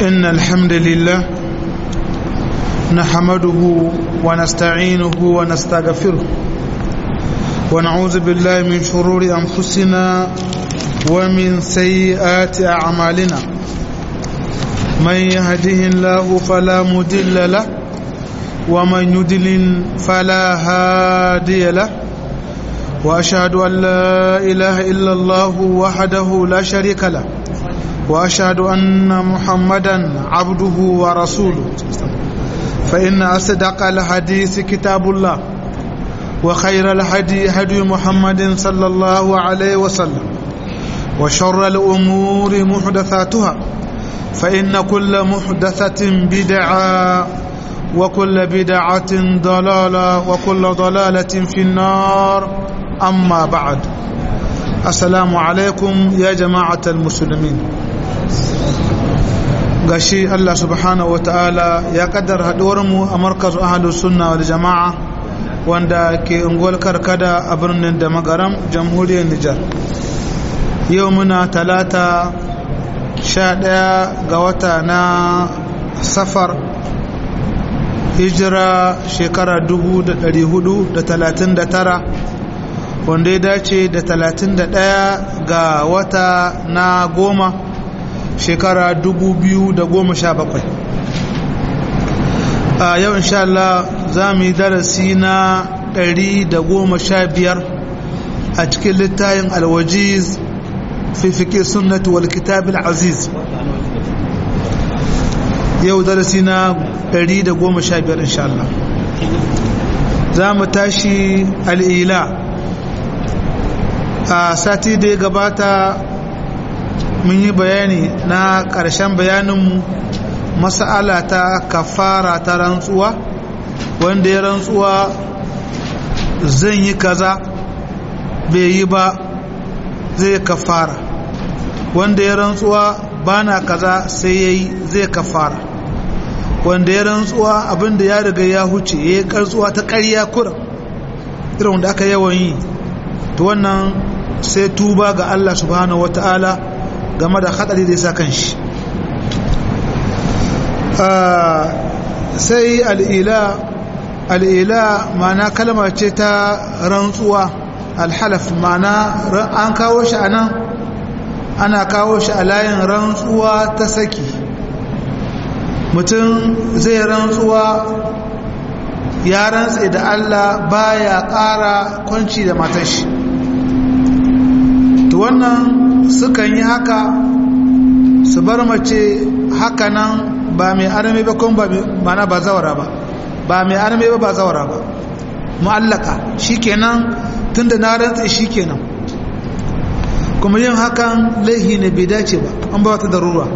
إن الحمد لله نحمده ونستعينه ونستغفره ونعوذ بالله من شرور أنفسنا ومن سيئات أعمالنا من يهده الله فلا مدل له ومن يدلل فلا هادي له وأشهد أن لا إله إلا الله وحده لا شريك له وأشهد أن محمدا عبده ورسوله فإن أصدق الحديث كتاب الله وخير الهدي هدي محمد صلى الله عليه وسلم وشر الأمور محدثاتها فإن كل محدثة بدعة وكل بدعة ضلالة وكل ضلالة في النار أما بعد السلام عليكم يا جماعة المسلمين gashi Allah subhanahu wa ta'ala ya kaddar mu a markazu ahalus sunna wal jama'a wanda ke unguwar karkada a birnin da magaram jamhuriyar Nijar yau muna talata sha ɗaya ga wata na safar hijira shekara tara wanda ya dace da talatin da ɗaya ga wata na goma shekara bakwai. a yau insha Allah za mu yi darasi na biyar a cikin littayin alwajiz fi fiƙe sunnatu wal kitab aziz yau darasi na 115 insha Allah za mu tashi al'ila a sati da ya gabata mun yi bayani na ƙarshen bayaninmu mas'ala ta kafara ta rantsuwa wanda ya rantsuwa zan yi kaza bai yi ba zai kafara wanda ya rantsuwa bana kaza sai ya yi zai kafara wanda ya rantsuwa abinda ya riga ya huce ya yi kartsuwa ta ƙarya kura irin wanda aka yawan yi to wannan sai tuba ga Allah subhanahu wata'ala game da hadari da ya sa kan shi sai al'ila al'ila mana kalma ce ta rantsuwa alhalaf mana an kawo shi a nan ana kawo shi a layin rantsuwa ta saki mutum zai rantsuwa ya rantse da Allah baya ƙara kwanci da matashi to wannan sukan yi haka su bar mace haka nan ba mai arame ba kuma ba mana ba zawara ba ba mai arame ba ba zawara ba mu'allaka shikenan tunda na rantse shikenan kuma yin hakan laihi ne bai dace ba an ba ta darura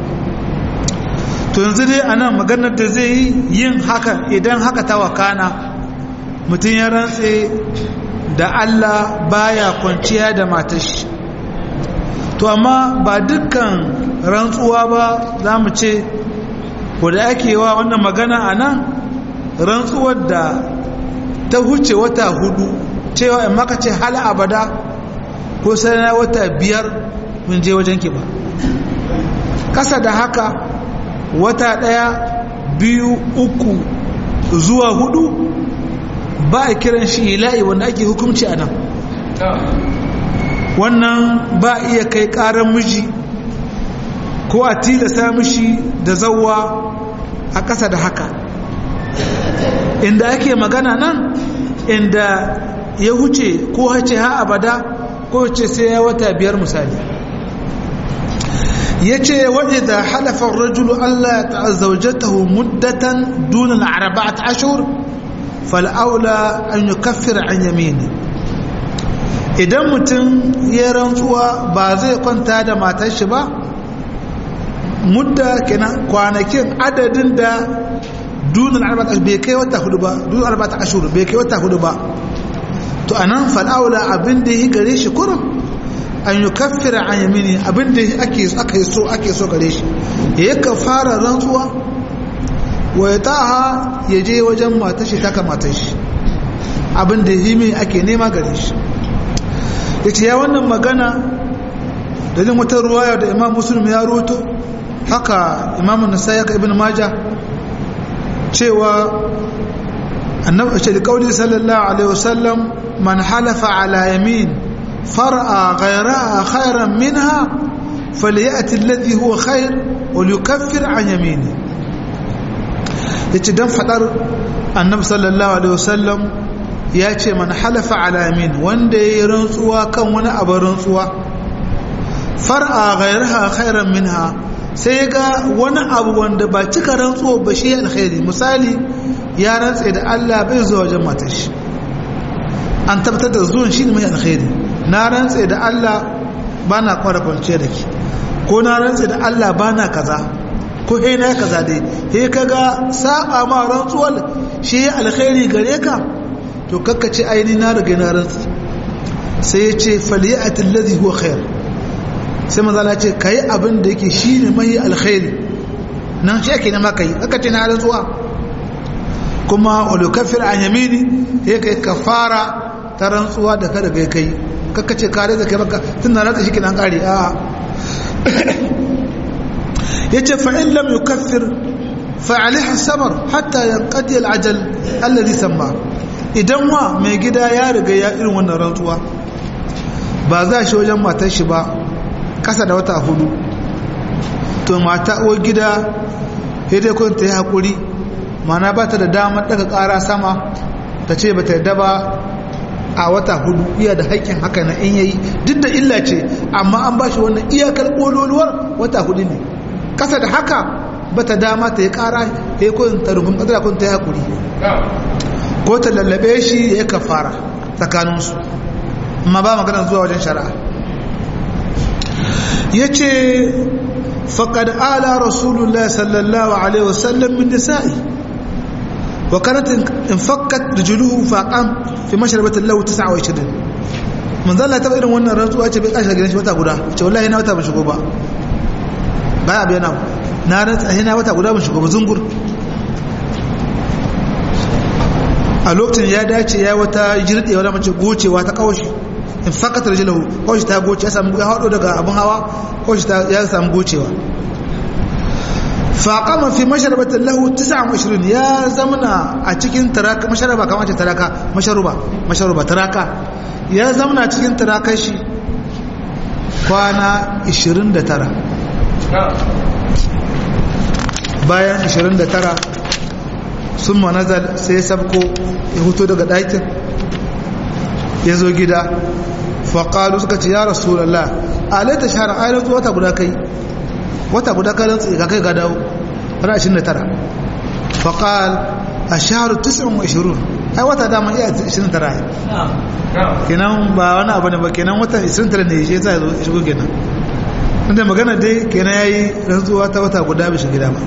to yanzu dai anan maganar da zai yi yin hakan idan haka ta wakana mutum ya rantse da Allah baya kwanciya da matashi to amma ba dukkan rantsuwa ba za mu ce wadda ake wa wannan magana a nan rantsuwar da ta huce wata hudu cewa in maka ce hal abada ko sai na wata biyar mun je wajen ki ba kasa da haka wata daya biyu uku zuwa hudu ba a kiran shi ila'i wanda ake hukumci a nan wannan ba iya kai karan miji ko a tilasta mishi da zauwa a ƙasa da haka inda ake magana nan inda ya huce ko hace ha abada ko ce sai ya wata biyar misali ya ce waɗe da halafar rajulu Allah ta zaujatahu muddatan dunan araba ta ashur fal'aula an yi kafir an yamini idan mutum ya rantsuwa ba zai kwanta da matar shi ba mudda kenan kwanakin adadin da dunan arba ta bai kai wata hudu ba dunan arba ta ashur bai kai wata hudu ba to anan fal'aula abin da yi gare shi kurum an yi kafira an yamini abin da ake aka yi so ake so gare shi ya yi fara rantsuwa wa ya taha ya je wajen matar shi taka matar shi abin da yi mai ake nema gare shi ya ce ya wannan magana dalilin wata ruwaya da imam musulmi ya roto haka imamun nasai haka ibn majah cewa annabi ce kauli sallallahu alaihi wasallam man halafa ala yamin far'a ghayraha khayran minha falyati alladhi huwa khayr wa yukaffir an yamini yace dan fadar annabi sallallahu alaihi wasallam ya ce man halafa ala yamin wanda yayi rantsuwa kan wani abu rantsuwa far'a ghayraha khayran minha sai ga wani abu wanda ba cika rantsuwa ba shi alkhairi misali ya rantse da Allah bai zuwa wajen matar shi an tabbatar da zuwan shi ne mai alkhairi na rantse da Allah ba na kwara kwanciya da ke ko na rantse da Allah ba na kaza ko he na kaza dai he kaga saba ma rantsuwar shi alkhairi gare ka to kakkace aini na riga na rantsi sai ya ce faliyatul ladhi huwa khair sai manzala ce ka yi abin da yake shi ne mai alkhairi nan shi ake nema ka yi aka ce na rantsuwa kuma olukafir an yamini ya kai kafara ta rantsuwa da kada kai kai kaka ce kare da kai baka tun na rantsa shi kinan kare a ya ce fa'in lam yukaffir fa'aliha samar hatta yankadi al'ajal alladhi samma idan wa mai gida ya riga ya irin wannan rantsuwa ba za shi wajen matar shi ba kasa da wata hudu to mata uwar gida dai kun ta yi haƙuri mana ba ta da damar daga ƙara sama ta ce ba ta yadda ba a wata hudu iya da haƙƙin haka na in yayi duk da illa ce amma an ba shi wannan iyakar ƙololuwar wata hudu ne kasa da haka ba ta dama ta yi ƙara ya yi kun ta rufin ƙasar kun ta yi haƙuri ko ta lallabe shi ya kafara tsakaninsu amma ba magana zuwa wajen shari'a ya ce faƙad ala rasulullah sallallahu alaihi wasallam min nisa'i wa kanat in fakkat rijluhu faqam fi mashrabatin lahu 29 man zalla ta irin wannan rantsuwa ce bai kashi gidan shi wata guda ce wallahi na wata ban shigo ba baya bayana na rantsa na wata guda ban shigo ba zungur a lokacin ya dace ya wata jirɗe wani mace gocewa ta kawashi in fakata da jilahu kawashi ta goce ya samu ya haɗo daga abin hawa kawashi ya samu gocewa faƙama fi masharabatin lahu 29 ya zamana a cikin taraka masharaba kamar ce taraka masharuba masharuba taraka ya zamana cikin tarakar shi kwana 29 bayan 29 sun manazal sai ya sabko ya huto daga ɗakin ya zo gida faƙalu suka ce ya rasulallah alaita shahara ayyar wata guda kai wata guda kai rantsi ga kai ga dawo ran 29 faƙal a shaharu 29 ai wata dama iya 29 kenan ba wani abu ne ba kenan wata 29 ne shi ya shigo kenan inda magana dai kenan ya yi rantsuwa ta wata guda bai shiga ba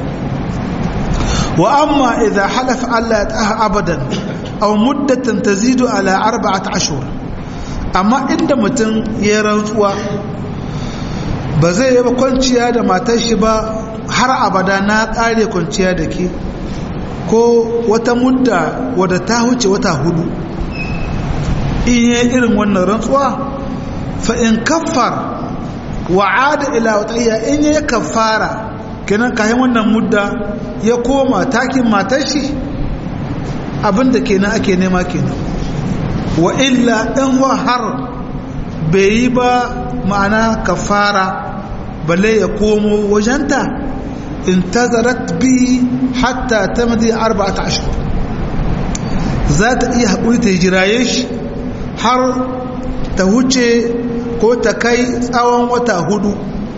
وأما إذا حلف ألا يتأه أبدا أو مدة تزيد على أربعة أشهر أما عند متن يرنسوا بزي يبقى kwanciya da matar shi ba har abada na ƙare kwanciya da ke ko wata mudda wadda ta huce wata hudu in yi irin wannan rantsuwa fa in kaffar wa'ada ila wata in yi kaffara kenan kayan wannan mudda ya koma takin matar shi abinda kenan ake nema kenan wa illa ɗan har bai yi ba ma'ana kafara balle ya komo wajenta in tazarat bi hatta ta madi arba'ata ashir za ta iya haƙuri ta jiraye shi har ta huce ko ta kai tsawon wata hudu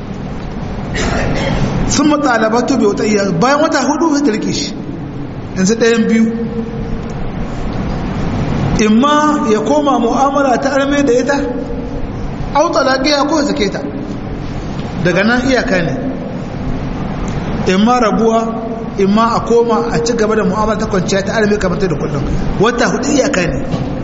sun matsalabatu bai wata iya bayan wata hudu ta rike shi yanzu ɗayan biyu imma ya koma mu'amala ta arme da ita auta lagiya ko zake ta daga nan iyaka ne imma rabuwa imma a koma a ci gaba da mu'amala ta kwanciya ta arme kamar ta da kullum wata hudu iyaka ne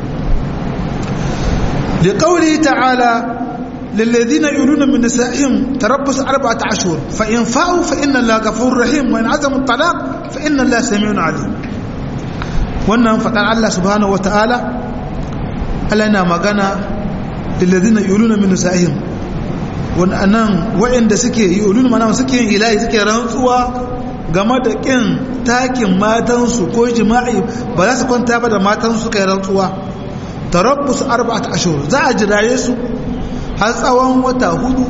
da kauli ta'ala للذين يؤلون من نسائهم تربص أربعة أشهر فإن فاءوا فإن الله غفور رحيم وإن عزموا الطلاق فإن الله سميع عليم wannan faɗar Allah subhanahu wa ta'ala Allah yana magana lillazina yuluna min nisa'ihim wannan waɗanda suke yi ulul mana suke yin ilahi suke rantsuwa game da ƙin takin matansu ko jima'i ba za su kwanta ba da matansu kai rantsuwa tarabbus arba'at ashhur za a jiraye su har tsawon wata hudu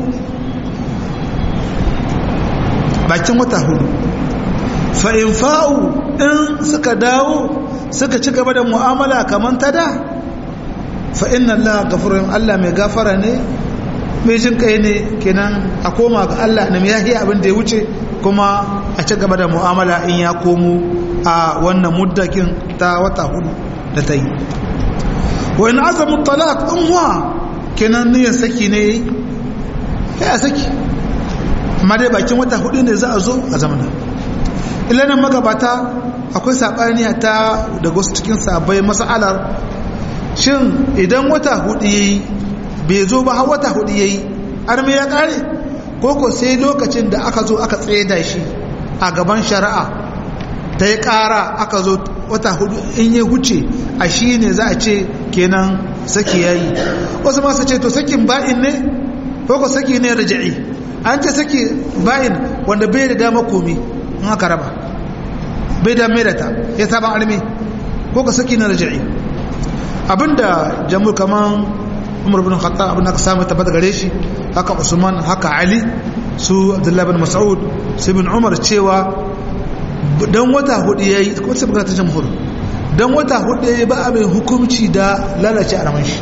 bakin wata hudu fa in fa'u in suka dawo suka ci gaba da mu'amala kamar ta da fa inna Allah ghafurun Allah mai gafara ne mai jin kai ne kenan a koma ga Allah na yahi abin da ya wuce kuma a ci gaba da mu'amala in ya komo a wannan muddakin ta wata hudu da ta yi wa in azamu talaq in wa kenan niyyar saki ne ya saki amma dai bakin wata hudu ne za a zo a zamana ilanin magabata akwai saɓani ta da wasu cikin sabai mas'alar shin idan wata hudu yayi bai zo ba har wata hudu yayi arme ya kare ko ko sai lokacin da aka zo aka tsaida shi a gaban shari'a ta yi kara aka zo wata hudu in ya huce a shi ne za a ce kenan saki yayi wasu masu ce to sakin ba'in ne ko ko saki ne raja'i an ce saki ba'in wanda bai da dama komi in aka raba bai da mai da ta ya saban arme ko ka saki na raja'i abinda jamur kaman umar bin khattab abin aka samu tabbata gare shi haka usman haka ali su abdullahi bin mas'ud su bin umar cewa dan wata hudu yayi ko sai magana ta jamhur dan wata hudu yayi ba abin hukunci da lalace a raman shi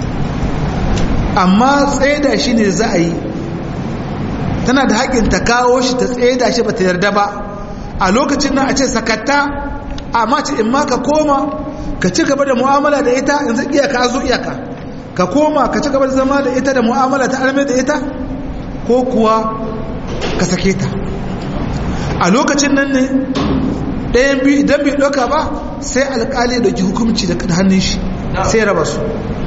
amma tsaida shi ne za a yi tana da haƙin ta kawo shi ta tsaida shi ba ta yarda ba a lokacin nan a ce sakatta amma ce in ma ka koma ka ci gaba da mu'amala da ita in zai iyaka a zo iyaka ka koma ka ci gaba da zama da ita da mu'amala ta arme da ita ko kuwa ka sake ta a lokacin nan ne ɗayan biyu idan bai ɗauka ba sai alƙali da ki hukumci da hannun shi sai raba su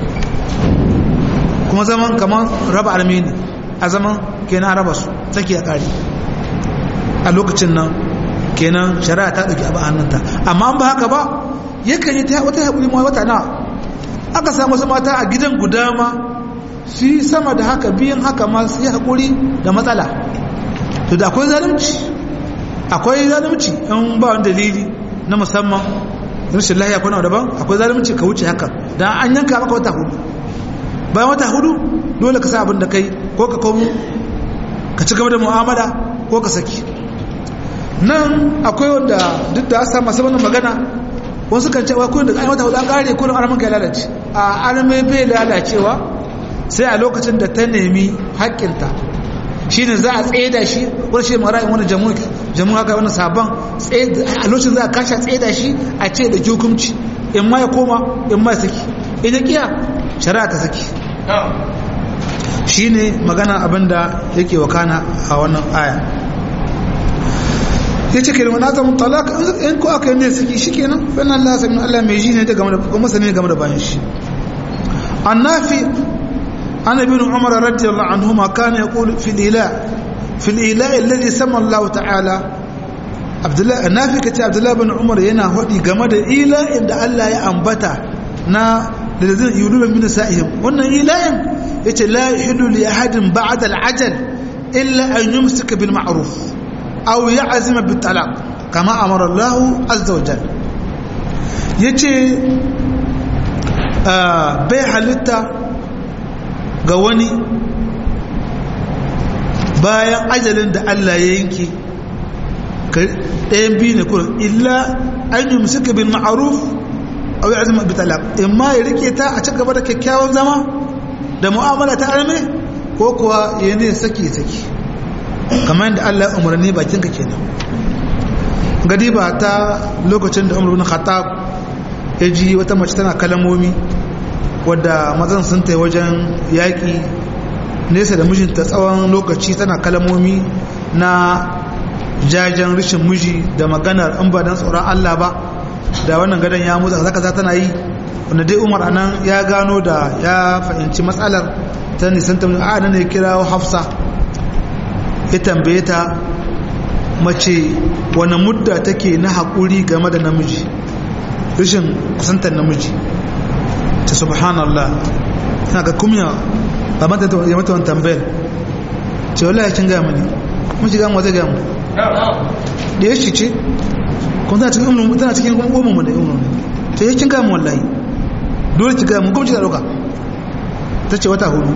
kuma zaman kamar raba armeni a zaman kenan raba su sake a ƙari a lokacin nan kenan shari'a ta ɗauki abu a hannunta amma an ba haka ba yakan yi ta wata haƙuri ma wata na aka samu wasu mata a gidan guda ma su yi sama da haka biyan haka ma su yi haƙuri da matsala to da akwai zalunci akwai zalunci in ba wani dalili na musamman rashin lahiya kuna daban akwai zalunci ka wuce haka dan an yanka maka wata hudu bayan wata hudu dole ka sa abin da kai ko ka komo ka ci gaba da mu'amala ko ka saki nan akwai wanda duk da asa masu wannan magana wasu kan cewa kullum da an wata hudu an kare kullum arman kai lalace a arme bai lalacewa sai a lokacin da ta nemi haƙƙinta shine za a tsaida shi wani shi mara in wani jamu haka wani sabon a lokacin za a kashe tsaida shi a ce da hukunci in ma ya koma in ma ya saki in ya kiya shari'a ta saki shine magana abinda yake wakana a wannan aya ya ce kenan wani azamin talaka in ko aka yi ne saki shi kenan fana Allah sami Allah mai ji ne da game da kuma sani game da bayan shi annafi عن ابن عمر رضي الله عنهما كان يقول في الإله في الإله الذي سمى الله تعالى عبد الله النافي كتي عبد الله بن عمر ينا هدي game da ila inda Allah ya ambata na الذين يولون من نسائهم wannan ilahin yace la yahidu li ahadin ba'da al-ajal illa an yumsika bil ma'ruf aw ya'zima bit talaq kama amara Allah azza wa jalla yace bai halitta ga wani bayan ajalin da Allah ya yanke ɗayan biyu ne kurin illa an yi musuka bin ma'aruf a wai azumar bitalak in ma ya rike ta a cigaba da kyakkyawan zama da mu'amala ta arme ko kuwa ya ne saki saki kamar yadda Allah ya umarni bakin ka kenan gadi ba ta lokacin da umar bin khattab ya ji wata mace tana kalamomi wadda mazan sun ta wajen yaƙi nesa da mijinta tsawon lokaci tana kalamomi na jajen rishin miji da maganar in ba don tsoron Allah ba da wannan gadon ya motsa zaka za tana yi wanda dai umar anan ya gano da ya fahimci matsalar ta nisan ta a nan ya kira hafsa ya tambaye ta mace wani mudda take na haƙuri game da namiji rishin kusantar namiji ta subhanallah tana ga kumya ba mata ya mata wani tambayar ce wallahi kin ga mani mun shiga mu zai ga mu da yashi ce kuma tana cikin ummu tana cikin ummu mu da ummu to yake kin ga mu wallahi dole ki ga mu kuma ki da doka tace wata hudu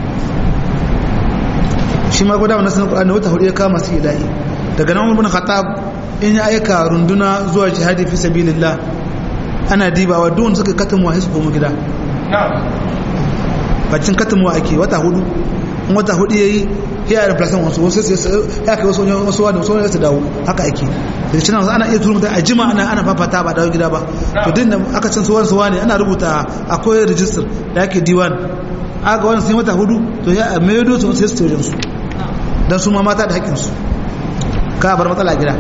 shi ma gwada wannan sanin Qur'ani wata hudu ya kama su ilahi daga nan ibn Khattab in ya aika runduna zuwa jihadi fi sabilillah ana dibawa duk suka katamu a su koma gida bacin katamu ake wata hudu in wata hudu yayi ya yi plasan wasu wasu ya kai wasu wasu wani wasu wani su dawo haka ake daga cikin ana iya turu mutum a jima ana ana fafata ba dawo gida ba to din da aka cin suwan suwa ne ana rubuta akwai rijistar da ake diwan aga wani sun wata hudu to ya mai yado su sai su tojin su don su ma mata da haƙƙinsu ka bar matsala gida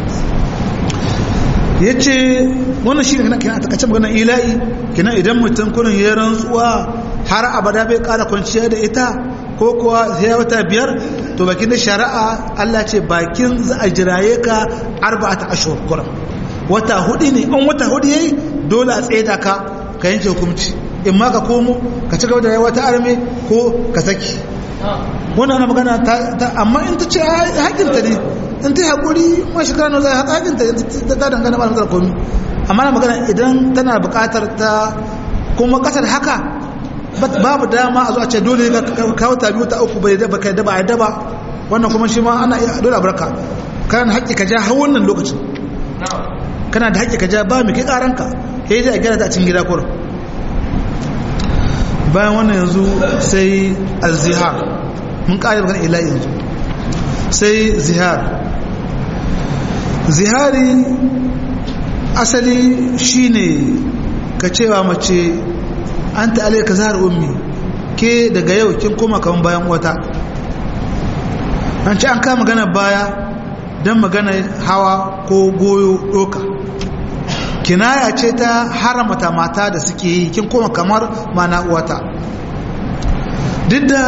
ya ce wannan shi ne kina a takacin maganar ila'i kina idan mutum kunin ya rantsuwa har abada bai ƙara kwanciya da ita ko kuwa sai wata biyar to bakin da shari'a Allah ce bakin za a jiraye ka arba'ata ashhur kuran wata hudu ne an wata hudu yayi dole a tsaye da ka ka yanke hukunci in ma ka komo ka ci gaba da rayuwa ta arme ko ka saki wannan ana magana ta amma in ta ce hakinta ne in ta yi haƙuri ma shekara na zai hakinta ta dangana ba da komi amma na magana idan tana buƙatar ta kuma ƙasar haka babu dama a zo a ce dole ka kawo ta biyu ta uku bai daba kai daba a daba wannan kuma shi ma ana iya dole a barka kana haƙƙi ka ja har wannan lokacin kana da haƙƙi ka ja ba mai kai ƙaranka ya yi da a gyara ta a cikin gida kurin bayan wannan yanzu sai al-zihar mun ƙari bakan ila yanzu sai zihar zihari asali shine ka cewa mace an ta'alai ka zahar ummi ke daga yau kin koma kaman bayan wata an ce an kama magana baya don magana hawa ko goyo doka kinaya ce ta haramata mata da suke yi kin koma kamar mana uwata duk da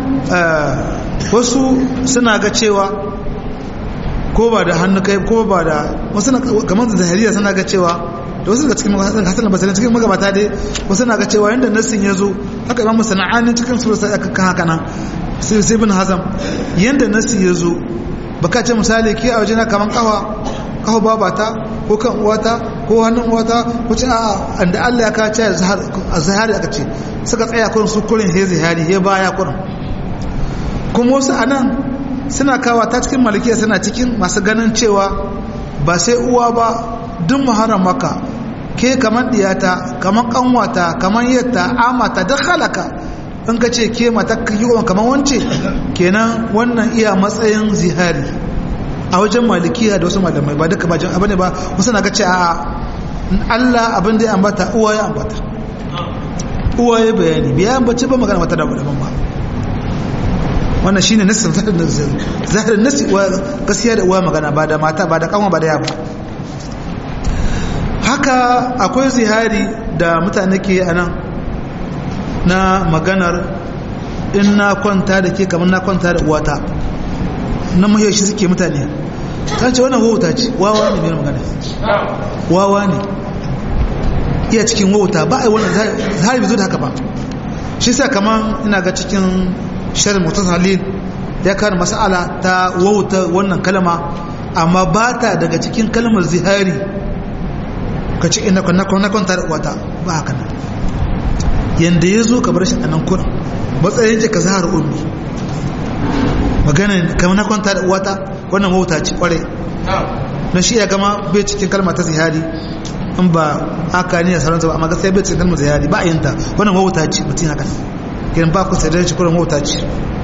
wasu suna ga cewa ko ba da hannu kai ko ba da wasu kamar da zahiriya suna ga cewa da wasu daga cikin hasan basarin cikin magabata dai wasu na ga cewa yadda nassin ya zo haka imamu sana'anin cikin su sai aka kan haka nan sai sai bin hazam yadda nassi ya zo baka ce misali ke a wajena kamar kawa kawo babata ko kan uwata ko hannun uwata ko ce a da Allah ya kace a zahari aka ce suka tsaya kurin su kurin he zahari he baya kurin kuma wasu anan suna kawa ta cikin malikiya suna cikin masu ganin cewa ba sai uwa ba duk muharram maka ke kamar diyata kamar kanwata kamar yatta amata duk halaka in ka ce ke mata kiwon kamar wance kenan wannan iya matsayin zihari a wajen malikiya da wasu malamai ba duka bajin abin ba wasu na ga ce a Allah abin da ya ambata uwa ya ambata uwa ya bayani biya ambace ba magana mata da daban ba wannan shine nassin zahirin nassi uwa gaskiya da uwa magana ba da mata ba da kanwa ba da yaba haka akwai zihari da mutane ke a nan na maganar in na kwanta da ke kamar na kwanta da uwata na mahiyar shi suke mutane ta ce wannan wauta ce wawa ne mai magana wawa ne iya cikin wauta ba a yi wannan zahari bai zo da haka ba shi sa kamar ina ga cikin shirin mutum halil ya kare masala ta wauta wannan kalma amma ba ta daga cikin kalmar zihari ka ce ina na kwanta da uwata ba haka nan yadda ya zo ka bar shi a nan kuna matsayin ce ka zahar ummi magana kamar na kwanta da uwata wannan wauta ce kware na shi ya gama bai cikin kalma ta zihari in ba haka ne da sauransa ba amma gaskiya bai cikin kalmar zihari ba a yin ta wannan wauta ce mutum haka kiran ba ku sai da shi kuran wauta ce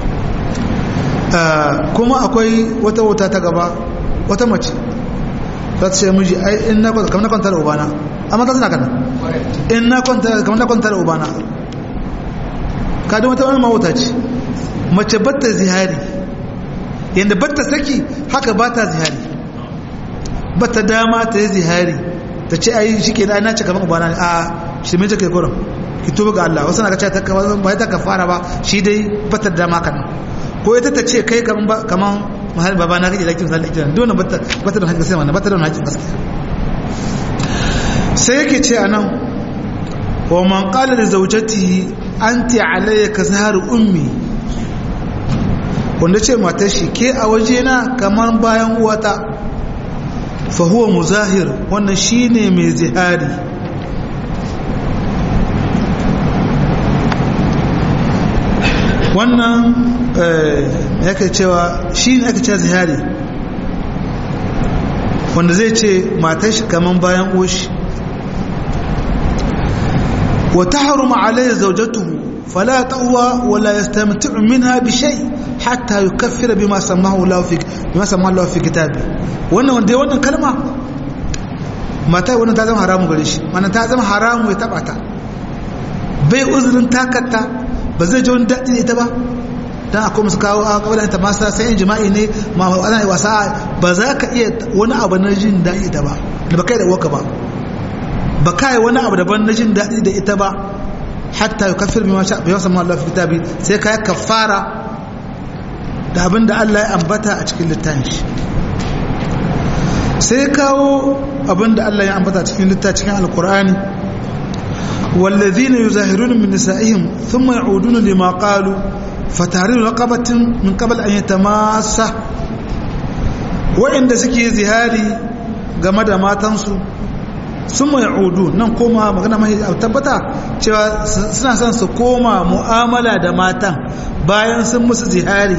kuma akwai wata wauta ta gaba wata mace za ta ce miji ai in na kwanta kamar na kwanta da ubana amma ta suna kana in na kwanta kamar na kwanta da ubana ka da wata wani mawuta ce mace batta zihari yadda batta saki haka ba ta zihari batta dama ta yi zihari ta ce ai shi ke da na ce kamar ubana ne a shi mai take kurin ki tuba ga Allah wasu na ga ta ba ta kafara ba shi dai batta dama kan ko ita ta ce kai kamar mahal baba na kake da kin sallah kiran dole bata bata da hakkin sai wannan bata da hakkin gaskiya sai yake ce anan wa man qala li zawjatihi anti alayya ka zahar ummi wanda ce matar shi ke a wajena kamar bayan uwata fa huwa muzahir wannan shine mai zihari wannan yake cewa shi ne ake cewa zihari wanda zai ce matar shi kaman bayan oshi wa tahrumu alayhi zawjatuhu fala tawwa wala yastamti'u minha bi shay hatta yukaffira bima samahu Allah fi bima samahu Allah fi kitabi wannan wanda wannan kalma mata wannan ta zama haramu gare shi wannan ta zama haramu ya taba ta bai uzurin takatta ba zai ji wani daɗi ita ba don akwai musu kawo a kabalar ta masa sai yin jima'i ne ma ana yi wasa ba za ka iya wani abu na jin daɗi ita ba da ba kai da waka ba ba ka yi wani abu daban na jin daɗi da ita ba hatta yi kafir bi masha bi wasan Allah fi kitabi sai ka yi kafara da abin da Allah ya ambata a cikin littafin shi sai kawo abin da Allah ya ambata cikin littafin cikin alkur'ani والذين يظاهرون من نسائهم ثم يعودون لما قالوا فتحرير رقبة من قبل أن يتماسى وإن سكي زهاري game da matansu sun mai udu nan koma magana mai tabbata cewa suna son su koma mu'amala da matan bayan sun musu zihari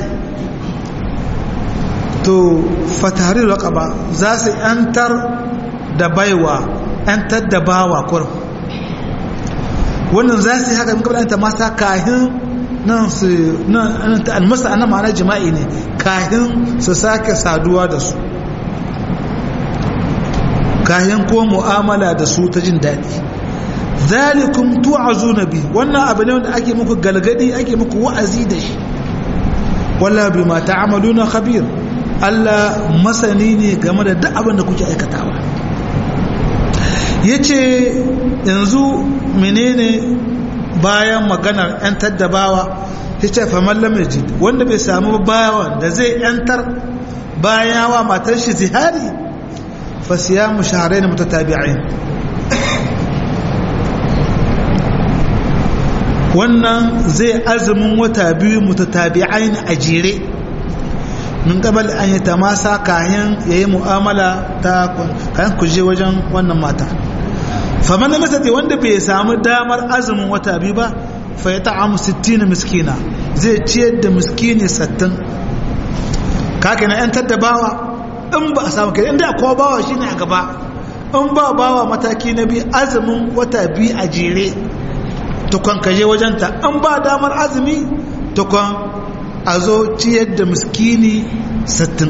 to fatari raqaba za su yantar da baiwa yantar da bawa kurum wannan za su yi haka in kabla ta masa kahin nan su nan ta almasa annan ma'ana jima'i ne kahin su sake saduwa da su kahin ko mu'amala da su ta jin daɗi zalikum tu'azuna bi wannan abu ne wanda ake muku galgadi ake muku wa'azi da shi walla bima ta'maluna khabir Allah masani ne game da duk abin da kuke aikatawa yace yanzu menene bayan maganar 'yantar da bawa ya ce faman lamajid wanda bai samu bawan da zai 'yantar bayan yawa matar shi zihari fasiya mu shaharai na mutatabi'in wannan zai azumin wata biyu mutatabi'in a jere min kabal an yi tamasa kayan yayi mu'amala ta kayan kuje wajen wannan mata faman da masati wanda bai samu damar azumin wata biyu ba fa ya ta'amu 60 miskina zai ciyar da miskini 60 kake na yan bawa in ba a samu kai inda akwai bawa shine a gaba in ba bawa mataki na biyu azumin wata biyu a jere tukwan kaje wajenta in ba damar azumi tukwan a zo ciyar da miskini 60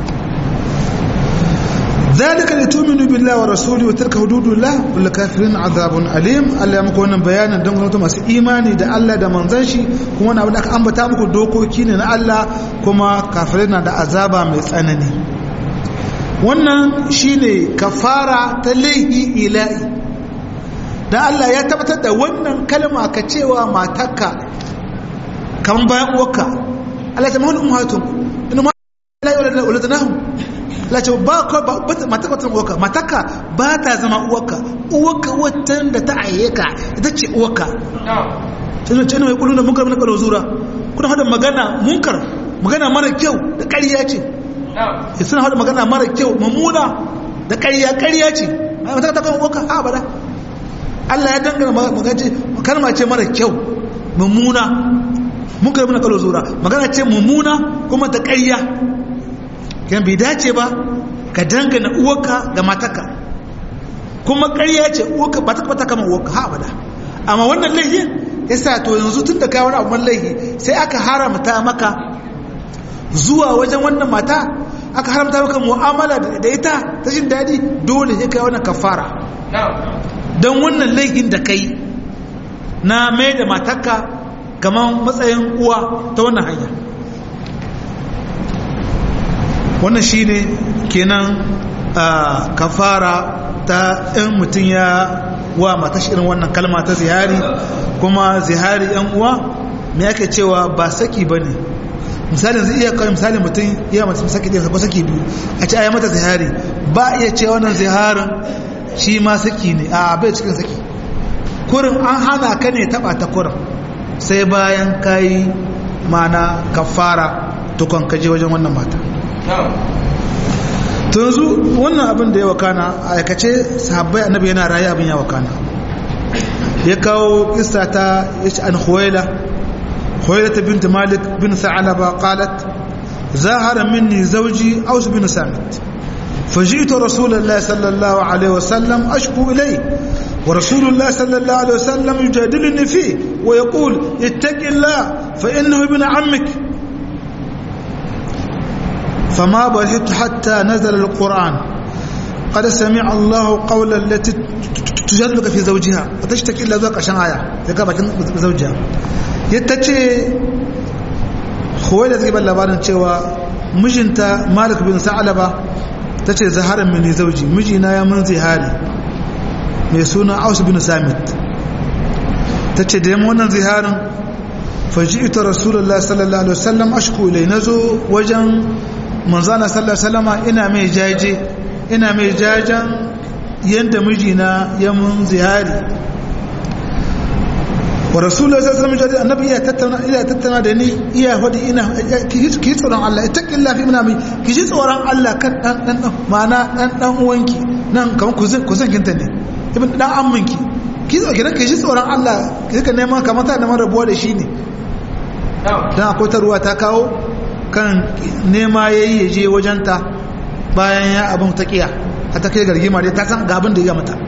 ذلك لتؤمنوا بالله ورسوله وتلك حدود الله وللكافرين عذاب أليم Allah ya muku wannan bayanin don gwamnati masu imani da Allah da manzon shi kuma wani abu da aka ambata muku dokoki ne na Allah kuma kafirai na da azaba mai tsanani wannan shine kafara ta laihi ila'i da Allah ya tabbatar da wannan kalma ka cewa matarka kan bayan uwarka Allah ta mahul ummatum ina ma la yawla waladanahum la ce ba ka ba mataka wata uwarka mataka ba ta zama uwarka uwarka watan da ta aye ka ita ce uwarka sai ce mai kullu da munkar mun kalo zura kuna hada magana munkar magana mara kyau da ƙarya ce ya suna hada magana mara kyau mamuna da ƙarya ƙarya ce ai mataka ta kan uwarka a bada Allah ya dangana magace kalma ce mara kyau mamuna munkar mun kalo zura magana ce mamuna kuma ta ƙarya yan bai dace ba ka dangana uwarka ga mataka kuma ƙarya ce uwarka ba ta kwata kama uwarka ha abada amma wannan laihin ya sa to yanzu tun da kawo abin laihi sai aka haramta maka zuwa wajen wannan mata aka haramta maka mu'amala da ita ta jin daɗi dole sai kai wannan kafara don wannan laihin da kai na mai da matarka kamar matsayin uwa ta wannan hanya wannan shine kenan kafara ta in mutum ya wa matashi irin wannan kalma ta zihari kuma zihari yan uwa me ake cewa ba saki ba ne misalin zai iya kawai misalin mutum ya mace saki ɗaya ko saki biyu a ce ayi mata zihari ba iya ce wannan ziharin shi ma saki ne a bai cikin saki kurin an hana ka ne taba ta kurin sai bayan kayi mana kafara tukon kaje wajen wannan mata to yanzu wannan abin da ya wakana a aikace sahabbai annabi yana raye abin ya wakana ya kawo kissa ta yace an khuwaila khuwaila bint malik bin sa'alaba qalat zahara minni zawji aus bin samit فجئت رسول الله صلى الله عليه وسلم أشكو إليه ورسول الله صلى الله عليه وسلم يجادلني فيه ويقول اتق الله فإنه ابن عمك فما برهت حتى نزل القرآن قد سمع الله قول التي تجادلك في زوجها وتشتكي إلا ذوق عشان آية يقابل زوجها يتجي خويلة تجيب اللبان cewa mijinta Malik bin Sa'laba tace zaharan mini zauji mijina ya mun zihari mai suna Aus bin Samit tace da yamma wannan ziharin faji'tu Rasulullahi sallallahu alaihi wasallam ashku ilai nazo wajen manzana sallallahu alaihi wasallama ina mai jaje ina mai jajen yanda mijina ya mun zihari wa rasulullah sallallahu alaihi wasallam annabi iya tattauna iya tattauna da ni iya hodi ina ki tsoron Allah ittaqillah fi munami ki ji tsoron Allah kan dan dan ma'ana dan dan uwanki nan kaman kuzin kuzin kinta ne ibn dan amminki ki zo gidan ki ji tsoron Allah ki ka neman kamar ta neman rabuwa da shi ne dan akwai ta ruwa ta kawo kan nema yayi ya je wajenta bayan ya abin ta kiya a ta kai gargima dai ta san ga abin da ya mata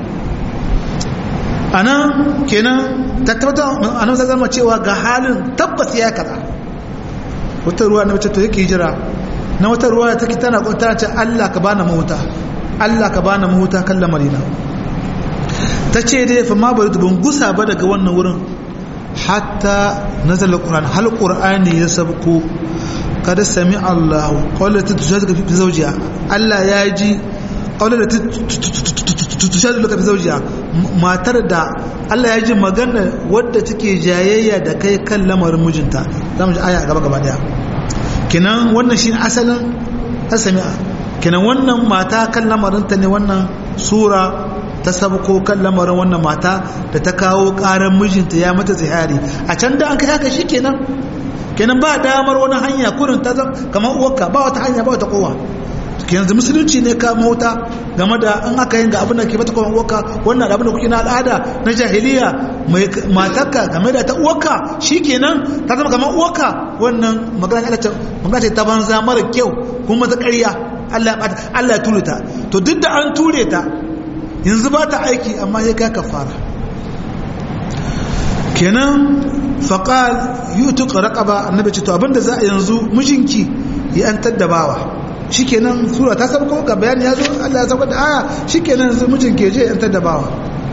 anan kenan ta tabbata anan ta zama cewa ga halin tabbas ya kaza wata ruwa na mace to yake jira na wata ruwa ta tana tana ce Allah ka bani mahuta Allah ka bani mahuta kan lamarina ta ce dai fa ma bari ban gusa ba daga wannan wurin hatta nazala alquran hal qur'ani ya sabko kada sami Allah qawla tujadika fi zawjiha Allah ya ji qawla tujadika fi zawjiha matar da Allah ya ji magana wadda take jayayya da kai kan lamarin mijinta zamu ji aya gaba gaba daya kinan wannan shine asalin asami'a kinan wannan mata kan lamarin ta ne wannan sura ta sabko kan lamarin wannan mata da ta kawo karan mijinta ya mata zihari a can da an kai haka shikenan kenan ba damar wani hanya kurin ta zama kamar uwarka ba wata hanya ba wata kowa yanzu musulunci ne ka mota game da an aka yin ga abin da ke mata kuma uwarka wannan abin da kuke na al'ada na jahiliya mai matarka game da ta uwarka shikenan ta zama kamar uwarka wannan magana ce magana ce ta banza mara kyau kuma ta ƙarya Allah Allah ya ture ta to duk da an ture ta yanzu ba ta aiki amma ya kai kafara kenan faƙal yi tuka raƙaba annabi ce to abinda za a yanzu mijinki ya yantar da bawa shi kenan sura ta sabko ga bayani ya zo allah ya sabko da aya shi kenan yanzu mijinki je yantar da bawa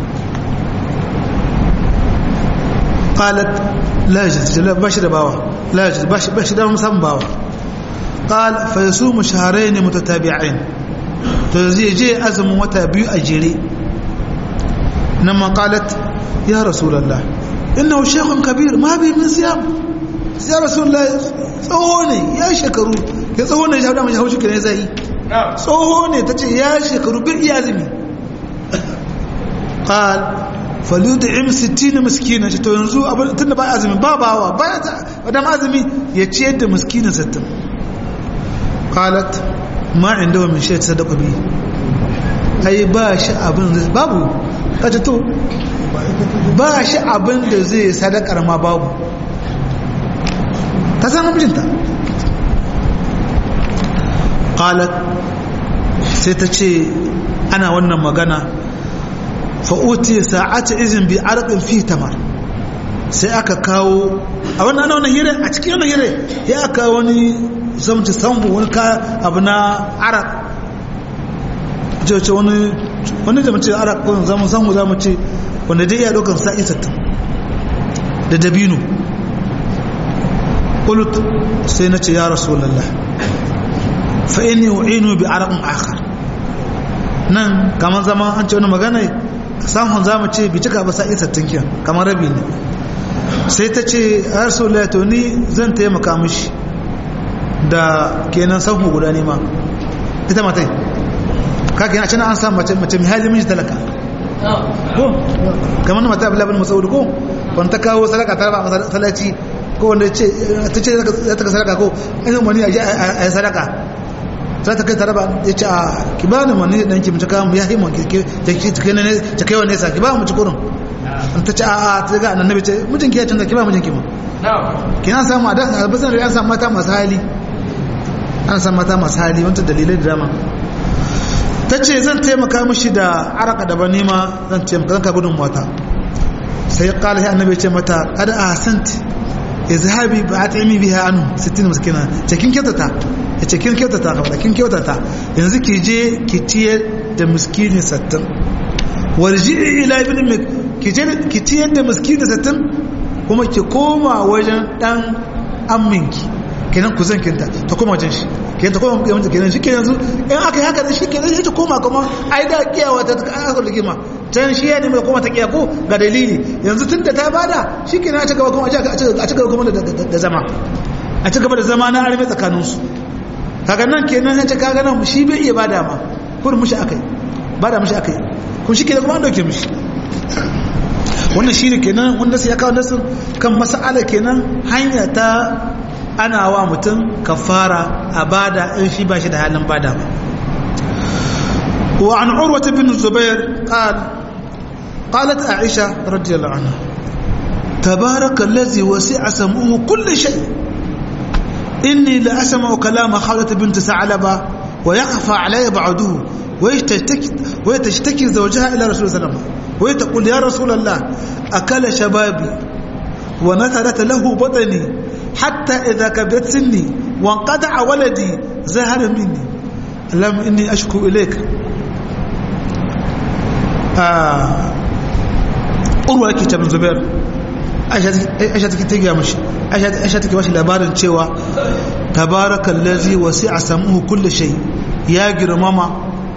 qalat la yajid ba shi da bawa la yajid ba shi ba shi da musamman bawa qal fa yasumu shahrayn mutatabi'ain to zai je azumin wata biyu a jere nan ma qalat ya rasulullah innahu shaykhun kabir ma bi min siyam ya rasulullah tsoho ne ya shekaru ya tsoho ne ya da haushi kire zai tsoho ne tace ya shekaru bir iya azumi qal falyud'im 60 miskina to yanzu abin tunda ba azumi ba bawa ba da azumi ya ciyar da miskina 60 qalat ma inda min shay sadaqa bi ai ba shi abin babu kace to ba shi abin da zai sadakar ma babu ta san mijinta qalat sai ta ce ana wannan magana fa'uti sa'ata izin bi arqin fi tamar sai aka kawo a wannan ana wannan hire a cikin wannan hire ya aka wani zamci sambu wani ka abu na araq ce wani wani da mace araq ko zamu samu zamu ce wanda dai ya dokar sa'i 60 da dabino qult sai nace ya rasulullah fa inni u'inu bi araqin akhar nan kamar zaman an ce wani magana samun za mu ce bi cika ba sa'i sattin kiyan kamar rabi ne sai ta ce a rasulullah to ni zan taimaka mishi da kenan sahu guda ne ma ita matai kaka yana cina an samu mace mace mai hali miji talaka ko kamar na mata abdullahi bin masaud ko wani ta kawo sadaka ta ba masallaci ko wanda ce ta ce za ta ka sadaka ko an yi mani a yi sadaka za ta kai taraba ya ce a ki ba ni mani dan ki mutu kawo ya yi man ta kai wa nesa ki ba mu ci kurin ta ce a a ta ga annabi ce mijinki ya canza ki ba mijinki ma kina samu a da albasan da an samu mata masu hali an samu mata masu hali wanta dalilai da dama ta ce zan taimaka mishi da araka da ba nima zan taimaka zan ka gudun mata sai kala ya annabi ce mata kada a hasanti izhabi ba a taimi biya anu 60 miskina ce kin kyautata ya ce kin kyautata kawai kin kyautata yanzu ki je ki ciyar da miskini 60 warji ila ibn ki je ki ciyar da miskini 60 kuma ki koma wajen dan amminki kenan ku zan kinta ta koma wajen shi kenan ta koma wajen kenan shi kenan yanzu in aka yi haka da shi kenan shi ta koma kuma ai da kiyawa ta aka rigima can shi ya nemi koma ta kiya ko ga dalili yanzu tun da ta bada shi kenan a ci gaba kuma a ci gaba kuma da zama a ci gaba da zama na arme tsakaninsu kaga nan kenan ya ce kaga nan shi bai iya bada ma kurin mushi akai bada mushi akai kun shi kenan kuma an dauke mushi wannan shi ne kenan wanda sai ya kawo nasin kan mas'ala kenan hanya ta ana wa mutum kafara a bada in shi ba shi da halin bada ba wa an urwata bin zubair qal qalat aisha radiyallahu anha tabaraka allazi wasi'a sam'uhu kulli shay inni la asma'u kalama khawlat bint sa'laba wa yakhfa alayya ba'duhu ويشتكي ويتشتكي زوجها الى رسول الله صلى الله عليه وسلم وتقول يا رسول الله اكل شبابي ونثرت له بطني حتى اذا كبرت سني وانقطع ولدي زهر مني اللهم اني اشكو اليك urwa yake ta bin zubair aisha take ta gaya mashi aisha take bashi labarin cewa tabarakallazi wasi'a samuhu kulli shay ya girmama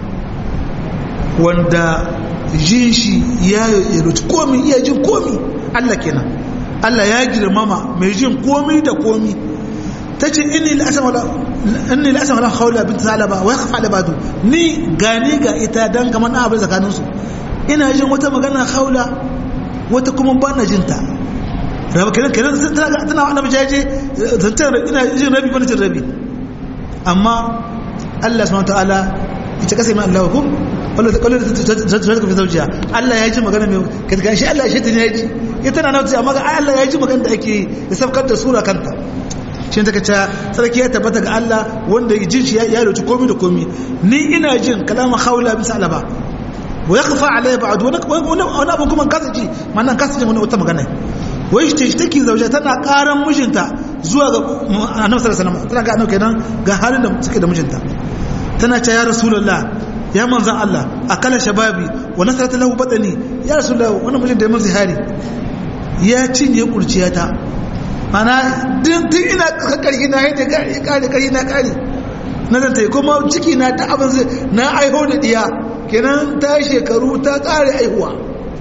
wanda jin shi ya yaruci komi iya jin komi Allah kenan Allah ya girmama mai jin komi da komi ta ce inni la'asama wala haula bin salaba wa ya kafa labadu ni gani ga ita don kamar na abin tsakaninsu ina jin wata magana haula wata kuma ba na jinta raba kenan kenan tana wani jaje zancen ina jin rabi bane jin rabi amma Allah subhanahu wa ta'ala ita kasa mai Allah hukum wanda ta kwallo da ta fi zaujiya Allah ya ji magana mai katka shi Allah shi ta ya ji ya tana nauti amma ga Allah ya ji magana da ake ya sabkar da sura kanta shi ta kaca sarki ya tabbata ga Allah wanda ya jin shi ya roci komi da komi ni ina jin kalama haula bisa alaba wa ya kafa alayya ba'adu wani abin kuma kasa ji mana kasa ji wani wata magana wai shi ta take zaujiya tana karan mijinta zuwa ga annabi sallallahu alaihi wasallam tana ga annabi kenan ga halin da suke da mijinta tana ce ya rasulullah ya manzan Allah a kala shababi wa nasarata lahu badani ya rasulullah wannan mijin da ya mun zihari ya cinye kurciyata mana din tun ina karki na yadda kare kare na kare na zan ta kuma ciki na ta abin zai na aiho da diya kenan ta shekaru ta kare aihuwa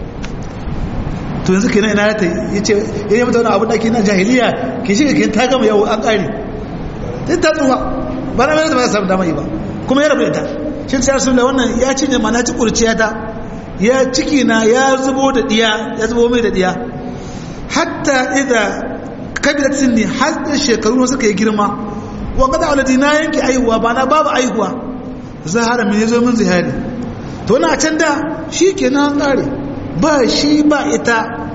to yanzu kenan ina ta yace yayin mata wani abu da ke na jahiliya ke shi ke ta gama yau an kare ta tsuwa ba na mai da ba samu dama yi ba kuma ya rabu da ta shi sai rasul da wannan ya cinye mana ci kurciya ta ya ciki na ya zubo da diya ya zubo mai da diya hatta idza kabilat sinni har da shekaru suka yi girma wa kada waladi na yanke aihuwa ba na babu aihuwa zahara min yazo min zihari to na can da shikenan kare ba shi ba ita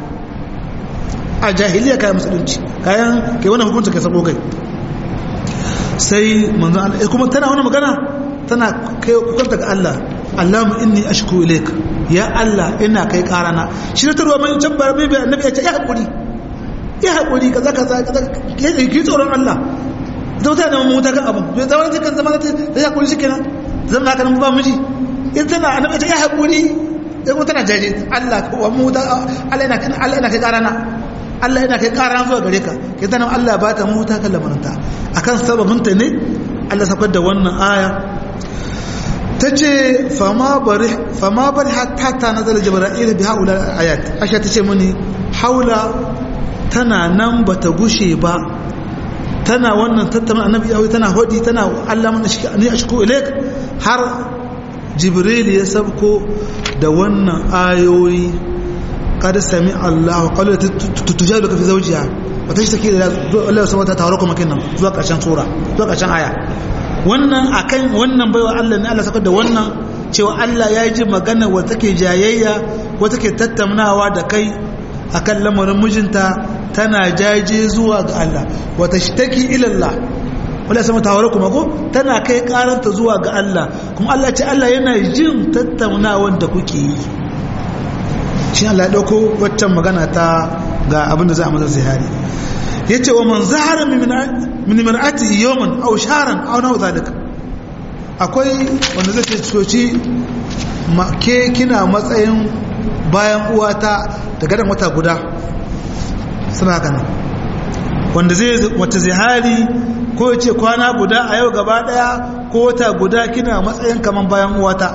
a jahiliya kayan musulunci kayan kai wannan hukunci kai sabo kai sai manzo Allah kuma tana wannan magana tana kai kukanta ga Allah Allahumma inni ashku ilayka ya Allah ina kai karana shi ta ruwa mai can bai bai annabi ya ce ya hakuri ya hakuri kaza kaza kaza ki tsoron Allah da wata da mu ta kan abu bai zama ta kan zama ta ya hakuri shikenan zama haka nan ba miji in tana annabi ya ce ya hakuri sai kuma tana jaje Allah wa mu ta Allah ina Allah ina kai karana Allah yana kai karana zuwa gare ka kai tana Allah ba ta mu ta kan lamaranta akan sababin ta ne Allah sakar da wannan aya ta ce fama bari hatta ta nazar jibra'il bi haula ayat asha ta ce mini haula tana nan ba ta gushe ba tana wannan tattauna annabi yawi tana hodi tana Allah mana shi ne a shiko ilaik har jibril ya sabko da wannan ayoyi kada sami Allah qala tujadu ka fi zawjiha wata shi take da Allah subhanahu wa ta'ala kuma kinnan zuwa karshen sura zuwa karshen aya wannan akan wannan baiwa Allah ne Allah saka da wannan cewa Allah ya ji magana wa take jayayya wa take tattaunawa da kai akan lamarin mijinta tana jaje zuwa ga Allah wa tashtaki ila Allah wala sama tawara kuma ko tana kai karanta zuwa ga Allah kuma Allah ce Allah yana jin tattaunawan da kuke yi shi Allah ya dauko waccan magana ta ga abin da za a masa zihari yace wa man zahara min mar'ati yawman aw shahran aw nahu zalika akwai wanda zai ce coci ke kina matsayin bayan uwata da gadan wata guda suna kana wanda zai wata zihari ko ya ce kwana guda a yau gaba daya ko wata guda kina matsayin kaman bayan uwata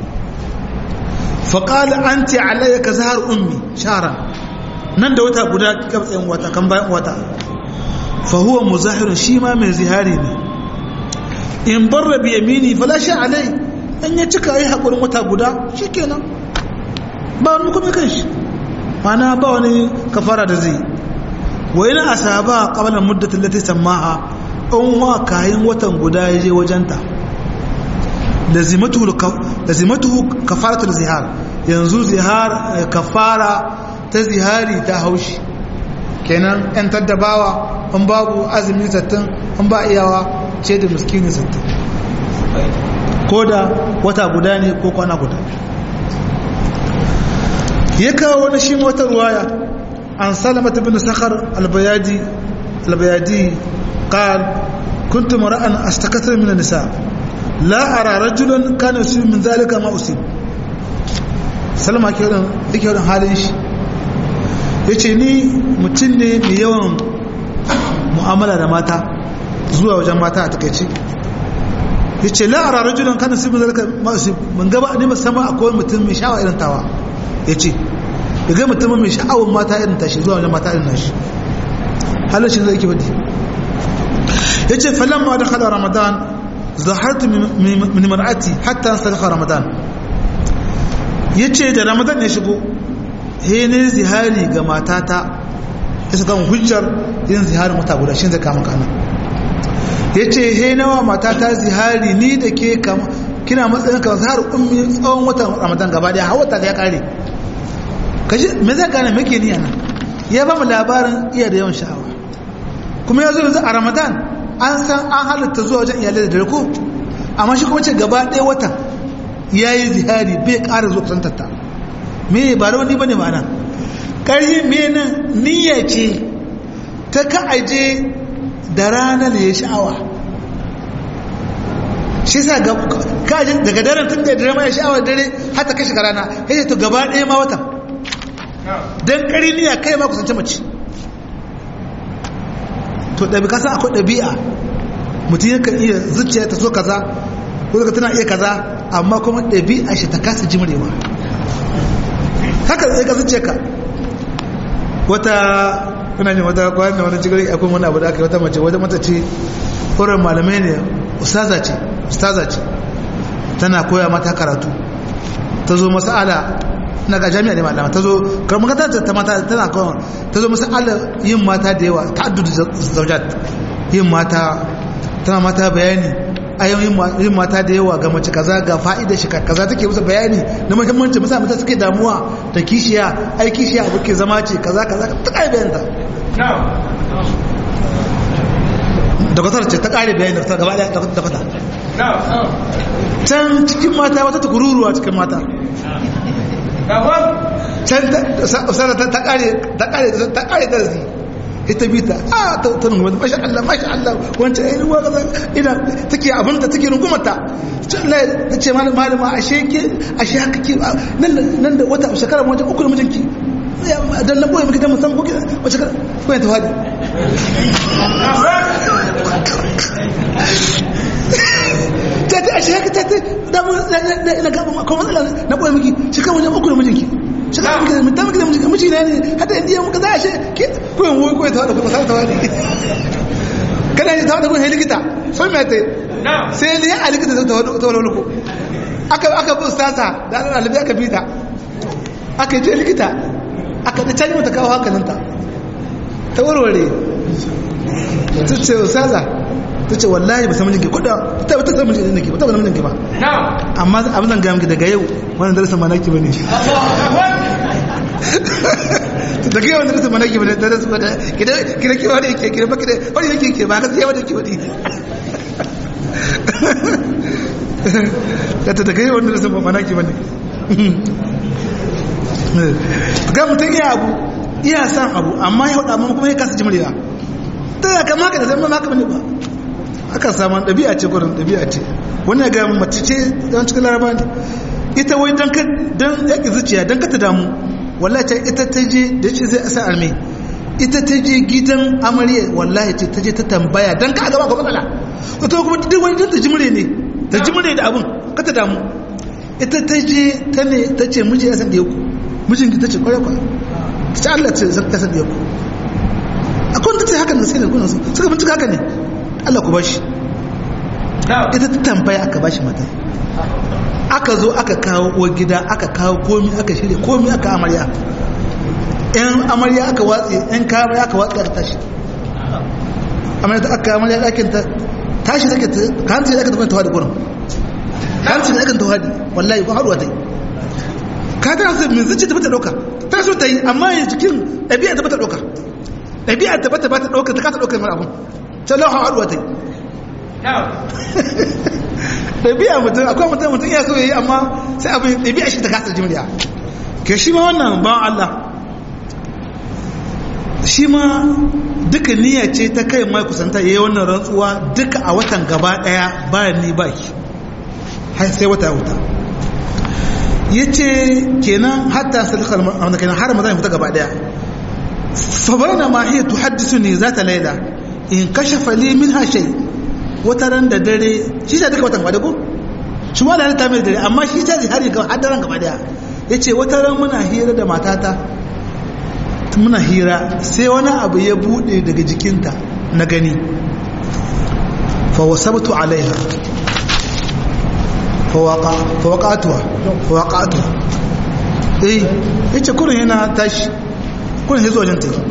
faƙali an ce alayya ka zahar ummi sharan nan da wata guda kika matsayin wata kan bayan wata fahuwa muzahirin shi ma mai zihari ne in bar rabi yamini falashi alai in ya cika yi haƙurin wata guda shi kenan ba wani kuma kan shi mana ba wani kafara da zai wa yana asaba qabla muddatin lati samaha in wa kayan watan guda ya je wajenta lazimatu kafaratul zihar yanzu zihar kafara ta zihari ta haushi kenan yan taddabawa an babu azumi sattin an ba iyawa ce da miskini sattin ko da wata guda ne ko kwana guda ya kawo wani shi wata ruwaya an salamata bin sakar albayadi albayadi قال كنت مرأة أستكثر من النساء لا أرى رجلا كان يصيب من ذلك ما أصيب سلام ake wadon duk yawan halin shi ya ce ni mutum ne mai yawan mu'amala da mata zuwa wajen mata a takaice ya ce la'ara rajulan kan su min zalika masu mun gaba ne musamman akwai mutum mai sha'awa irin tawa ya ce ya ga mutum mai sha'awar mata irin tashi zuwa wajen mata irin nashi halin shi zai ke badi ya ce falamma da kada ramadan zahartu min mar'ati hatta sadaka ramadan ya ce da ramadan ya shigo he ne zihari ga matata ya saka hujjar yin ziharin wata guda shi zai kama kana ya ce he nawa matata zihari ni da ke kama kina matsayin kamar zahar ummi tsawon watan ramadan gaba daya har wata ya kare kaji me zai gane muke ni ana ya ba mu labarin iya da yawan sha'awa kuma ya zo yanzu a ramadan an san an halitta zuwa wajen iyalai da dare ko amma shi kuma ce gaba ɗaya watan ya yi zihari bai ƙara zuwa kusantarta me ba da wani ba ne ma'ana ƙarfi me nan niyya ce ta ka aje da rana da ya sha'awa shi sa ka aje daga daren tun da dare ma ya sha'awa dare har ta kashe rana ya ce to gaba ɗaya ma watan don ƙari niyya kai ma kusanci mace to ɗabi kasa akwai ɗabi'a mutum yakan iya zuciya ta so kaza ko daga tana iya kaza amma kuma ɗabi'a shi ta kasa jimrewa haka zai ka zuciya ka wata kuna jin wata kwanan da wani cikin akwai wani abu da aka yi wata mace wata mata ce horon malamai ne ustaza ce ustaza ce tana koya mata karatu ta zo masala na ga jami'a ne malama ta zo karmar ta ta mata tana kawai ta zo masala yin mata da yawa ta addudu zaujat yin mata tana mata bayani ayoyin yin mata da yawa ga mace kaza ga fa'ida shi kaza take musu bayani na muhimmanci musa mata suke damuwa da kishiya ai kishiya abu ke zama ce kaza kaza ta kai bayanta da kwatar ce ta kare bayani da gaba da ta fata can cikin mata wata tukururuwa cikin mata can ta kare ta kare darasi ita bi ta a ta ta rungu masha Allah masha Allah wancan ai ruwa kaza ina take abin da take rungumata Allah ta ce malam malama ashe ke ashe haka ke nan nan da wata shekara wajen uku da mijinki dan na boye miki dan musan ko wace shekara ko ta fadi ta ta ashe haka ta ta da mu na ga ko matsala na boye miki shekara wajen uku da mijinki shekara miki da mutan miki da mijinki miji ne hada indiya muka za a she ko yan woyi ko ta da ko ta ta wani kana ji ta da ko he likita sai me ta sai ne a likita ta ta ta wani ko aka aka bu sasa da Allah alibi aka bita aka je likita aka da canji mata kawo hankalinta ta warware ta ce usaza ta ce wallahi ba samun jinki kuda ta ba ta samun jinki ba ta ba samun jinki ba amma abin zan gaya miki daga yau wannan darasin ma naki bane daga yau wannan darasin ma naki bane darasin ba kida kida ki wani yake kida ba kida wani yake ke ba gaskiya wani yake wani da ta daga yau wannan darasin ma naki bane ga mutum iya abu iya san abu amma ya hudu amma kuma ya kasa jimriya ta ya kama haka da zama haka bane ba aka samu ɗabi'a ce gurin ɗabi'a ce wannan ga mace ce don cikin laraba ne ita wai don don yaƙi zuciya don kata damu wallahi ce ita ta je da ce zai asa arme ita ta je gidan amarya wallahi ce ta je ta tambaya don ka gaba ga matsala wata kuma duk wani ta jimre ne ta jimre da abun kata damu ita ta je ta ne ta ce miji ya san da yaku mijin ta ce kwarai kwarai ta ce Allah ce zan kasa da yaku akwai ta ce hakan da sai da kuna suka bincika haka ne Allah ku bashi ita ta tambaya aka bashi mata aka zo aka kawo uwar gida aka kawo komi aka shirya komi aka amarya yan amarya aka watsi yan kayan aka watsi aka tashi amarya ta aka amarya ɗakin ta tashi take ta kanci da aka tafi tawadi gurin kanci da aka tawadi wallahi ko haɗuwa ta yi ka tana su min zuci ta bata ɗauka ta so ta yi amma ya cikin ɗabi'a ta bata ɗauka ɗabi'a ta bata bata ɗauka ta kasa ɗauka mara abun sai lauha haɗuwa ta yi ɗabi'a mutum akwai mutum mutum ya so ya yi amma sai abin ɗabi'a shi ta kasa jimriya ke shi ma wannan ban Allah shi ma duka niyya ce ta kai mai kusanta ya yi wannan rantsuwa duka a watan gaba ɗaya bayan ni ba ki har sai wata wuta ya ce kenan hatta salikar wanda kenan har mazan fita gaba ɗaya fa bayna ma hiya tuhaddisu ni zata laila in kashafa li minha shay wata ran da dare shi ta duka watan kwadago shi ma da ta mai dare amma shi ta zihari ga hadaran gaba daya yace wata ran muna hira da matata muna hira sai wani abu ya bude daga jikinta na gani fa wasabtu alaiha fa waqa fa waqatuha fa waqatuha eh yace kurin yana tashi kurin yazo wajen take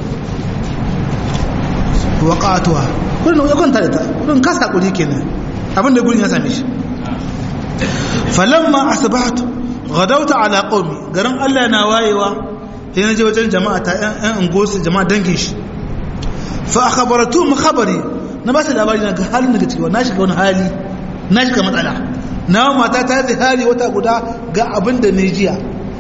waqatuha kullum ya kwanta da ta kullum kasa kuri kenan abin da gurin ya same shi falamma asbahtu ghadawta ala qaumi garin Allah na wayewa sai na je wajen jama'a ta ɗan ungosu jama'a dangin shi fa akhbaratu mu khabari na ba su labari na ga halin daga ciki na shiga wani hali na shiga matsala na mata ta yi hali wata guda ga abin da ne jiya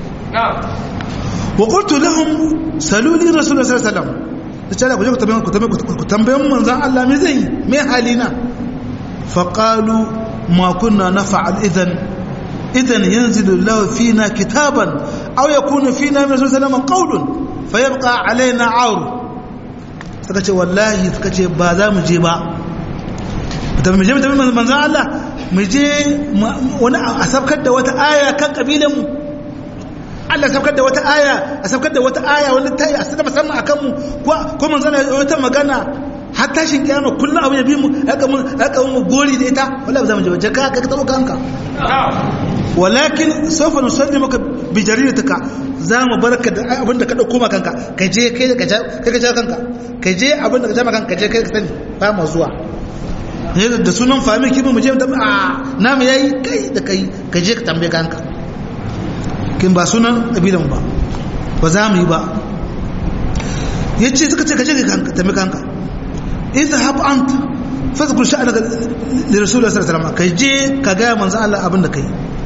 wa qultu lahum saluli rasulullahi sallallahu alaihi wasallam da cewa ku je ku tambayin manzan Allah me zai me halina faƙalu ma kunna na fa'al idan idan yanzu lahu fina kitaban aw yakunu fina min rasul sallama qawlun fa yabqa alaina auru suka ce wallahi suka ce ba za mu je ba da mu je mu manzan Allah mu je wani a sabkar da wata aya kan kabilan mu Allah saukar da wata aya a saukar da wata aya wani ta yi a sada musamman a kanmu ko mun zana wata magana har tashin kiyama kullum abu ya bi mu haka mun haka mun gori da ita wallahi za mu je waje ka ka tabo kanka walakin sawfa nusalli maka bi jaridatuka za mu barka da abin da ka dauko maka kanka ka je kai ka kai ka ja kanka ka je abin da ka ja maka kanka ka je kai ka sani ba mu zuwa ne da sunan fami kimi mu je da a namu yayi kai da kai ka je ka tambaye kanka kin ba sunan ƙabilan ba ba za mu yi ba ya ce suka ce ka je ka tambi kanka iza haɓa an fasa kurshi a daga da rasulun sallallahu alaihi ka je ka gaya manzo Allah abin da kai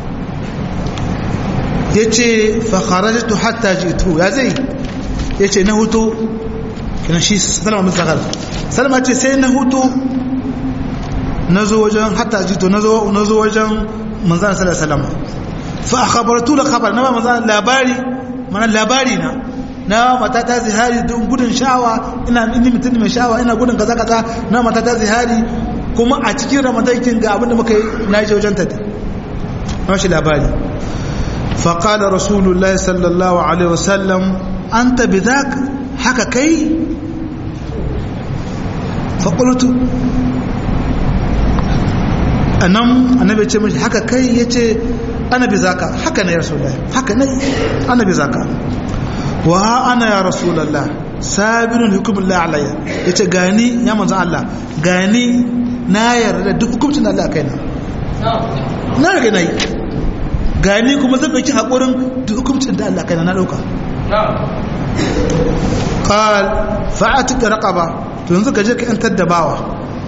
ya ce fa kharajtu hatta jitu ya zai ya ce na hutu kina shi salama min sakar salama ce sai na hutu na zo wajen hatta jitu na zo wajen manzo sallallahu alaihi wasallam fa akhbartu la khabar na ba maza labari mana labari na na mata ta zihari don gudun shawa ina inni mutum mai shawa ina gudun kaza kaza na mata ta zihari kuma a cikin ramadan kin ga abinda muka yi na je wajen ta na shi labari fa qala rasulullahi sallallahu alaihi wasallam anta bidhak haka kai fa qultu anan annabi ce mishi haka kai yace ana bi zaka haka ne ya rasulullah haka ne ana bi zaka wa ana ya rasulullah sabirun hukumullah alayya yace gani ya manzon Allah gani na yarda duk hukuncin da Allah kaina na riga nayi gani kuma zan dauki hakurin duk hukuncin da Allah kaina na dauka qal fa'atik raqaba to yanzu ka je ka yantar da bawa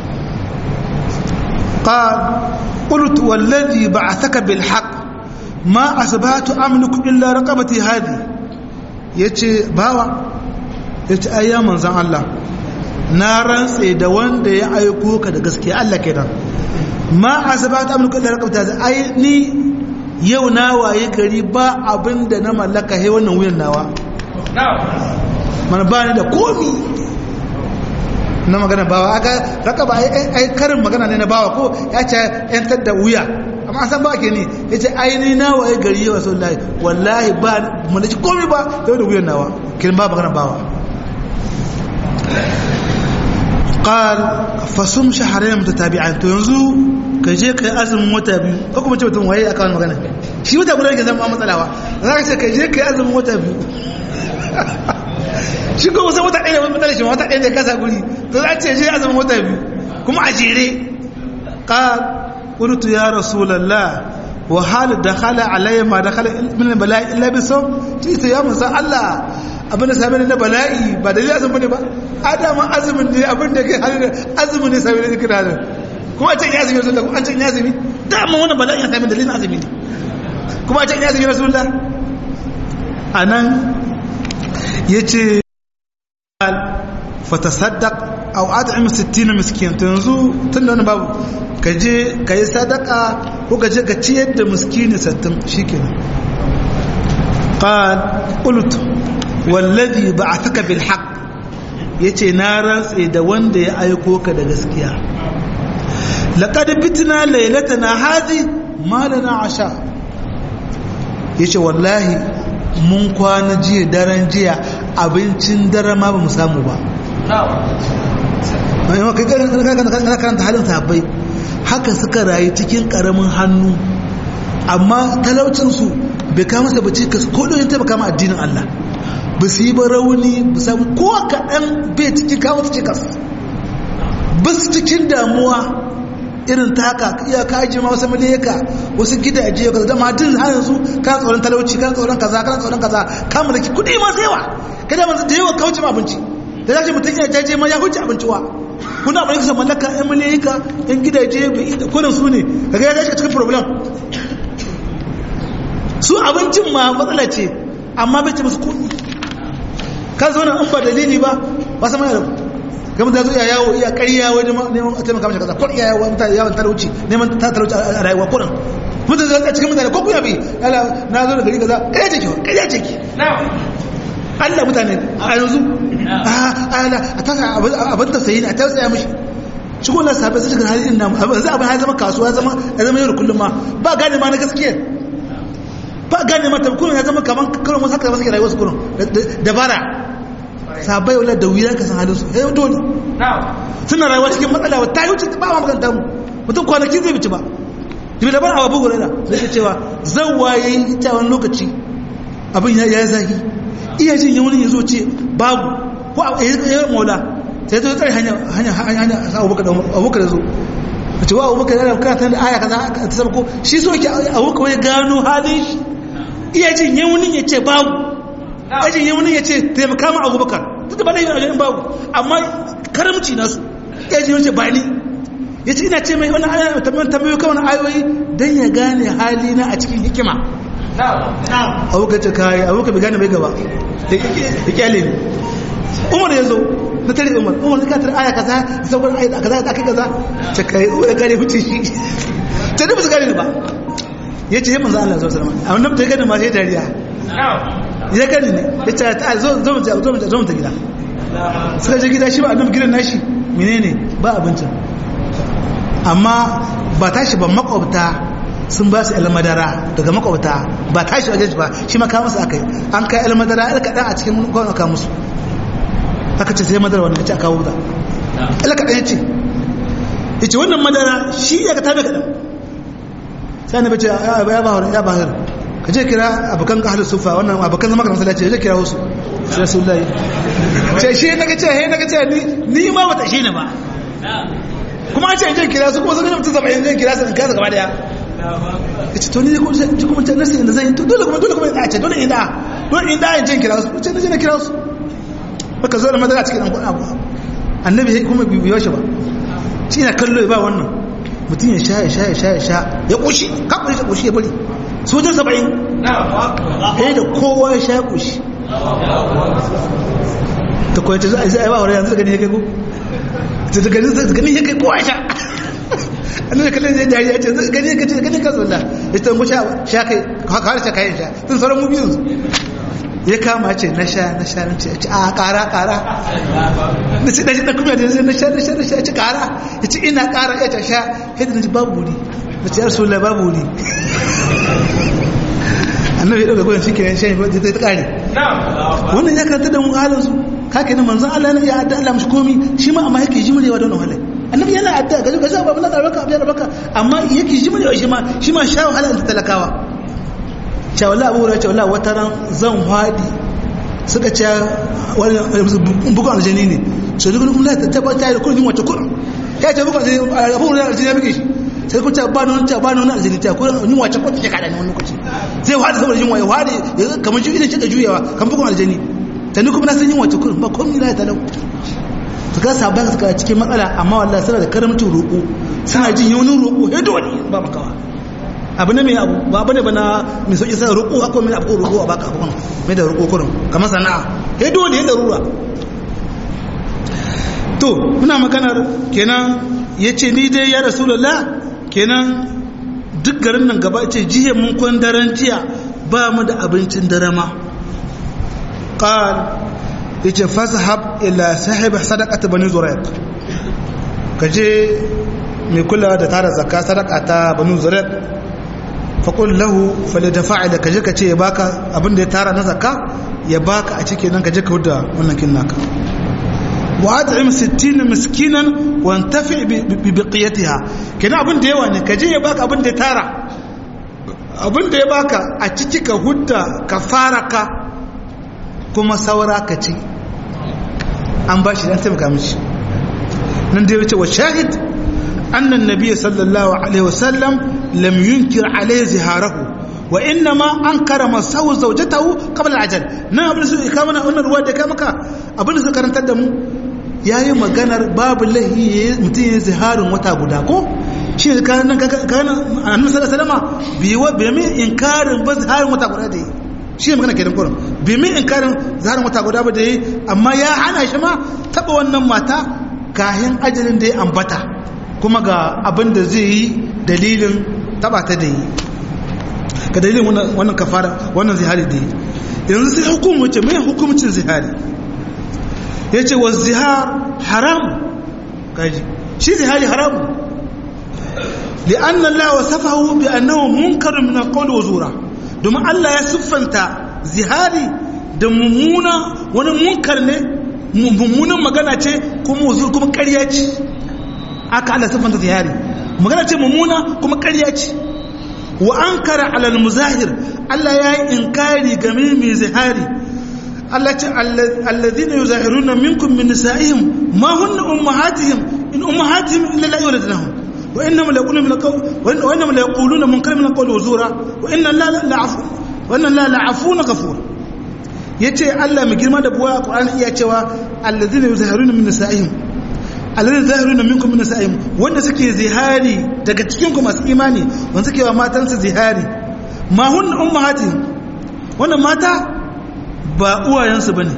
qal qultu wallazi ba'athaka bil haqq ma asbahtu amliku illa raqabati hadi yace bawa yace ayya manzon Allah na rantse da wanda ya aiko ka da gaskiya Allah kenan ma asbahtu amliku illa raqabati hadi ai ni yau na waye gari ba abinda na mallaka he wannan wuyan nawa mana ba ni da komi na magana bawa aka raka ba ai karin magana ne na bawa ko ya ce yantar da wuya amma san ba ke ne ya ce aini na waye gari yawa sau lahi wallahi ba mana ci komi ba yau da wuyan nawa kirin ba magana bawa qal fasum shahrayn mutatabi'an to yanzu ka je kai azumin wata biyu ko kuma ce mutum waye aka wani magana shi wata guda ke zama matsalawa za ka ce ka je kai azumin wata biyu shi ko wasan wata ɗaya matsala shi wata ɗaya da kasa guri to za ce je azumin wata biyu kuma a jere qal qultu ya rasulullah wa hal dakhala alayya ma dakhala min bala'i illa bi sawm ci sai ya musa Allah abin da same na bala'i ba dalilin azumin ne ba adama azumin ne abin da ke halin azumin ne same ne kira kuma a can ya azumi rasulullah kuma an can ya azumi dama wannan bala'i ya same dalilin azumi ne kuma a can ya azumi rasulullah anan yace fatasaddaq aw at'im 60 miskin to yanzu tunda wannan babu ka je ka yi sadaka ko ka je ka ciyar da miskini 60 shikenan qal qultu wallazi ba'athaka bil haqq yace na rantse da wanda ya aiko ka da gaskiya laqad bitna laylatana hadhi ma lana asha yace wallahi mun kwana jiya daren jiya abincin dare ma ba mu samu ba kai karanta halin sahabbai haka suka rayu cikin karamin hannu amma talaucinsu bai kama sa bace ka ko don taimaka ma addinin Allah ba su yi ba rauni ba samu ko kaɗan bai cikin kawo su cikas ba su cikin damuwa irin ta haka iya ka ajiye ma wasu miliyaka wasu gidaje ka zama din har yanzu kana tsoron talauci kana tsoron kaza kana tsoron kaza ka mulki kuɗi ma sai yawa kada man da yawa kauce ma abinci da zaki mutum ya jaje ma ya huce abinci wa kuna abin kusa mallaka yan miliyaka yan gidaje kunan su ne kaga ya dace cikin problem su abincin ma matsala ce amma bai ce musu kuɗi kan zo an ba dalili ba ba sama da gama da zo iya yawo iya ƙarya wajen neman a taimaka mashi kaza ko iya yawo mutane yawon talauci neman ta talauci a rayuwa kuɗin mutane zai cikin mutane ko kuya bi yala na zo da gari kaza ƙarya ce ki ƙarya ce ki Allah mutane a yanzu a tasa abin ta sayi ne a tausaya mishi shi ko lasa bai cikin halin namu yanzu abin ya zama kasuwa ya zama yau da kullum ma ba gane ma na gaskiya ba gane mata kullum ya zama kaman karon wasu haka masu rayuwar su kullum dabara sabai wala da wuya ka san halin su ya yi dole suna rayuwa cikin matsala ta yi wuce ba ma maganta mu mutum kwanaki zai bici ba jibi da ban awa bugu rana zai ke cewa zan waye ita wani lokaci abin ya yi zahi iya jin yawon ya zo ce babu ko a yi maula sai ta tsari hanya hanya hanya sa abubakar da zo a ce wa abubakar yana bukatar da aya kaza ta saba ko shi so ke abubakar wani gano halin shi iya jin yawon ya ce babu iya jin yawon ya ce taimaka ma abubakar duk da ba laifin ajiyar babu amma karamci nasu iya jin yawon ce ba ni ya ce ina ce mai wani aya tambayo kawai ayoyi don ya gane halina a cikin hikima abubakar ce kayi abubakar bai gane bai gaba da kyale ne umar ya zo na tare umar umar ka tare aya kaza da sauran aya kaza da aka kaza ce kai ya gane hutu shi ta da su gane ba ya ce manzo Allah sallallahu alaihi wasallam amma da gane ma sai dariya ya gane ne ya ce ta zo zo mu zo mu zo mu ta gida suka je gida shi ba annabi gidan nashi menene ba abincin amma ba tashi ba makwabta sun ba su madara daga makwabta ba tashi wajen ba shi maka musu aka yi an kai madara ya kaɗa a cikin kwanon aka musu aka ce sai madara wanda ya ce aka wuta ya kaɗa ya ce ya ce wannan madara shi ya ka tabe kaɗan sai na bace ya ba wani ya ba har ka je kira abokan ka halin sufa wannan abokan zama ka masallaci ya je kira wasu sai rasulullahi ce shi na ce he na ce ni ni ma bata shi ne ba kuma an ce in kira su kuma sun mutum zama in kira su in kira su gaba daya ya ce to ni kuma ce kuma ce nasi da zai to dole kuma dole kuma ya ce dole in da dole in da in je kira su ce na je na kira su baka zo da madara cikin dan kuɗa ba annabi kuma bibiyo shi ba shi na kallo ya ba wannan mutum ya sha ya sha ya sha ya sha ya ƙushi kakuri ya ƙushi ya bari sojan saba'in ɗaya da kowa ya sha ya ƙushi ta kuwa ce za a yi ba wani yanzu da gani ya kai ko ta da gani ya kai kowa ya sha an da kallon zai dariya ce gani ya kai ce gani ka zulla ya ta musha sha kai kawai sha kayan sha tun sauran mu biyu ya kama ce na sha na sha na ce a kara kara na ce daji kuma da zai na sha na sha na sha ci kara ya ce ina kara ya ta sha yadda na ji babu wuri na ce yarsu la babu wuri annabi ya ɗauka gudun shi kenan shan ta ta kare wannan ya karanta da mu halin su kake na manzan Allah ya adda Allah mashi komi shi ma amma yake jimurewa don wahala annabi yana adda gaji gaji abu na tsaraka abu ya rabaka amma yake jimurewa shi ma shi ma sha wahala da talakawa cewa abu wurin cewa wata ran zan haɗi suka ce bukan aljani ne so duk kuma ta tabbata da kullum wata kullum ya ce bukan aljani abu wurin aljani ya buge shi sai ku ce ba nan ta ba nan aljani ta kullum yin wace ko take kada ne wani lokaci zai haɗi saboda yin waye haɗi kamar shi idan kika juyawa kan bukan aljani ta ni kuma na san yin wace kullum ba komai na talau su ka sabon suka cikin matsala amma wallahi suna da karamcin roƙo suna jin yaunin roƙo ya dole ba makawa abu ne mai abu ba abu ne ba na mai sauƙi sai roƙo akwai mai abu roƙo a baka abu mai da roƙo kurin kamar sana'a ya dole ya darura to muna maganar kenan ya ce ni dai ya rasulullah kenan duk garin nan gaba ce jiya mun kwan daren jiya ba mu da abincin dare ma qal yace fazhab ila sahib sadaqat bani zurayq kaje mai kula da tara zakka sadaka ta bani zurayq faƙul lahu fale da fa'ida ka je ka ce ya baka abin da ya tara na zakka ya baka a cikin nan ka je ka huda wannan kin naka wa at'im 60 miskinan wa antafi bi biqiyatiha kina abin da yawa ne ka je ya baka abin da ya tara abin da ya baka a ciki ka hudda ka fara ka kuma saura ka ci an ba shi dan taimaka mishi nan da ya wuce wa shahid annan nabiyyi sallallahu alaihi wasallam lam yunkir alaihi ziharahu wa inna ma ankara masawu zawjatahu qabla al-ajal nan abin su ka mana wannan ruwa da ka maka abin su karantar da mu yayi maganar babu lahi mutum ya ziharin wata guda ko shi ka nan ka kana annabi sallallahu alaihi wasallam bi wa bi min inkarin ba ziharin wata guda da yi shi magana kenan kurin bi min inkarin ziharin wata guda ba da yi amma ya hana shi ma taba wannan mata kahin ajalin da ya ambata kuma ga abin da zai yi dalilin taba ta da yi ga dalilin wannan kafara wannan zihari da yi yanzu sai hukumce mai hukumcin zihari ya ce wa zihar haram kaji shi zihari haram li'an Allah wa safahu bi annahu munkarun min alqawl wa zura domin Allah ya siffanta zihari da mummuna wani munkar ne mummunan magana ce kuma wuzur kuma ƙarya ce aka Allah siffanta zihari magana ce mummuna kuma ƙarya ce wa an kara alal muzahir Allah ya yi inkari game mai zihari Allah ce allazina yuzahiruna minkum min nisa'ihim ma hunna ummahatihim in ummahatihim illa la yuladunahum wa innahum la yaquluna min alqawl wa innahum la yaquluna munkar min alqawl wa zura wa inna la la'afu wa inna la la'afuna ghafur yace Allah mai girma da buwa a Qur'ani iya cewa allazina yuzahiruna min nisa'ihim alladhi zahiruna minkum min nisa'ihim wanda suke zihari daga cikin ku masu imani wanda suke wa matansu zihari ma hunna ummahatihim wannan mata ba uwayensu bane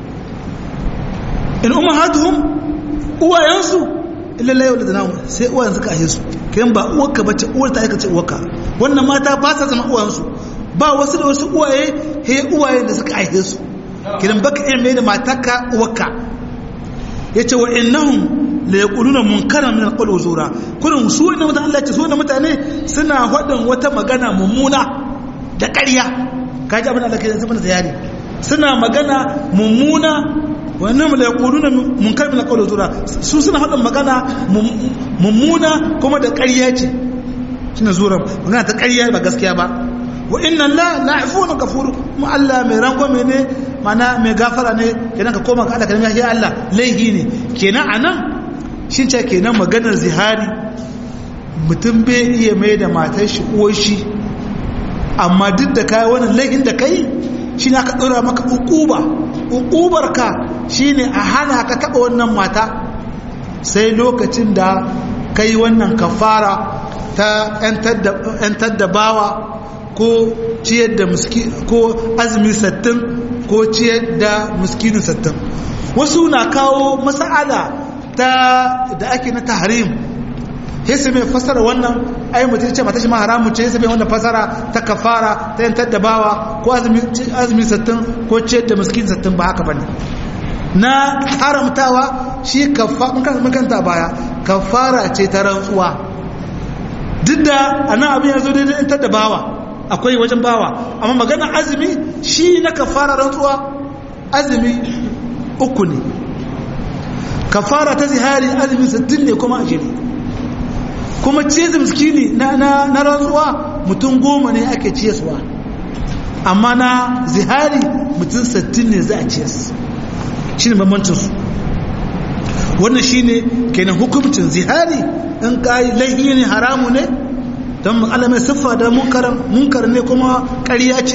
in ummahatuhum uwayensu illa la yawladuna sai uwayen suka ahe su kiran ba uwarka bace uwar ta aika ce uwarka wannan mata ba sa zama uwayensu ba wasu da wasu uwaye he uwaye da suka ahe su kiran baka iya mai da matarka uwarka yace wa innahum la yaquluna munkaran min alqawl zura kullum su wannan mutane Allah ce su wannan mutane suna hadin wata magana mummuna da ƙarya kaji abin Allah kai zama ziyari suna magana mummuna wannan la yaquluna munkar min alqawl zura su suna hadin magana mummuna kuma da ƙarya ce shine zura magana ta ƙarya ba gaskiya ba wa inna la la'ifun ghafur mu Allah mai rangwame ne mana mai gafara ne kenan ka koma ga Allah kalmar ya Allah laihi ne kenan anan shin ce kenan maganar zihari mutum bai iya mai da matar shi uwar shi amma duk da kai wannan laihin da kai shine aka dora maka ukuba ukubar ka shine a hana ka taba wannan mata sai lokacin da kai wannan kafara ta 'yantar da bawa ko ciyar da ko azumi sattin ko ciyar da muskinin sattin wasu na kawo mas'ala ta da ake na tahrim sai su mai fasara wannan ai mutum ce mata shi ma haramu ce sai mai wannan fasara ta kafara ta yantar da bawa ko azumi sattin ko ciyar da muskinin sattin ba haka bane na haramtawa shi kafa mun kanta baya kafara ce ta rantsuwa duk da anan abin ya zo daidai ta da bawa akwai wajen bawa amma magana azumi shi na kafara rantsuwa azumi uku ne kafara ta zihari azumi sittin ne kuma ajiri kuma ciye miskini na, na, na rantsuwa mutum goma ne ake ciyaswa amma na zihari mutum sittin ne za a ciyas shi ne bambancinsu wannan shi ne kenan hukumcin zihari in kayi laihi ne haramu ne don alamai siffa da munkar ne kuma ƙarya ce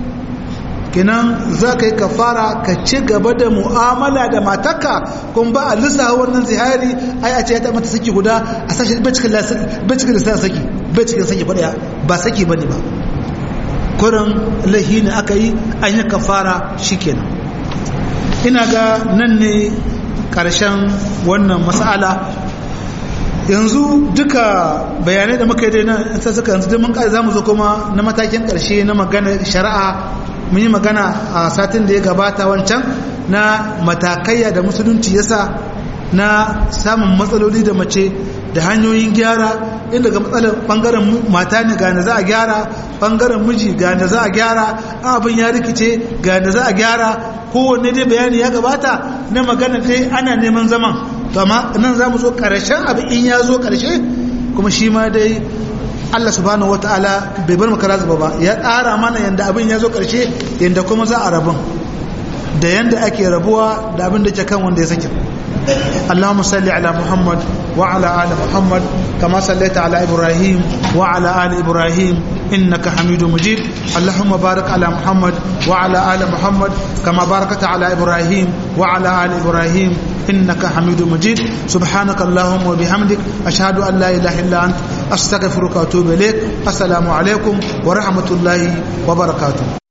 kenan za ka yi kafara ka ci gaba da mu'amala da mataka kun ba a lissa wannan zihari ai a ce ya mata saki guda a sashi bacikin lissa saki bacikin saki faɗaya ba saki ba ne ba kurin laihi ne aka yi an yi kafara shi kenan ina ga nan ne ƙarshen wannan matsala yanzu duka bayanai da muka yi dai nan sai suka yanzu dai mun kai zamu zo kuma na matakin karshe na magana shari'a mun yi magana a satin da ya gabata wancan na matakaiya da musulunci yasa na samun matsaloli da mace da hanyoyin gyara inda ga matsalar bangaren mata ne ga za a gyara bangaren miji ga za a gyara abin ya rikice ga za a gyara kowanne dai bayani ya gabata na magana dai ana neman zaman to amma nan za mu zo ƙarshen abu in ya zo ƙarshe kuma shi ma dai Allah subhanahu wataala bai bar maka razuba ba ya tsara mana yanda abin ya zo ƙarshe yanda kuma za a rabun da yanda ake rabuwa da abin da ke kan wanda ya sake اللهم صل على محمد وعلى آل محمد كما صليت على إبراهيم وعلى آل إبراهيم إنك حميد مجيد اللهم بارك على محمد وعلى آل محمد كما باركت على إبراهيم وعلى آل إبراهيم إنك حميد مجيد سبحانك اللهم وبحمدك أشهد أن لا إله إلا أنت أستغفرك وأتوب إليك السلام عليكم ورحمة الله وبركاته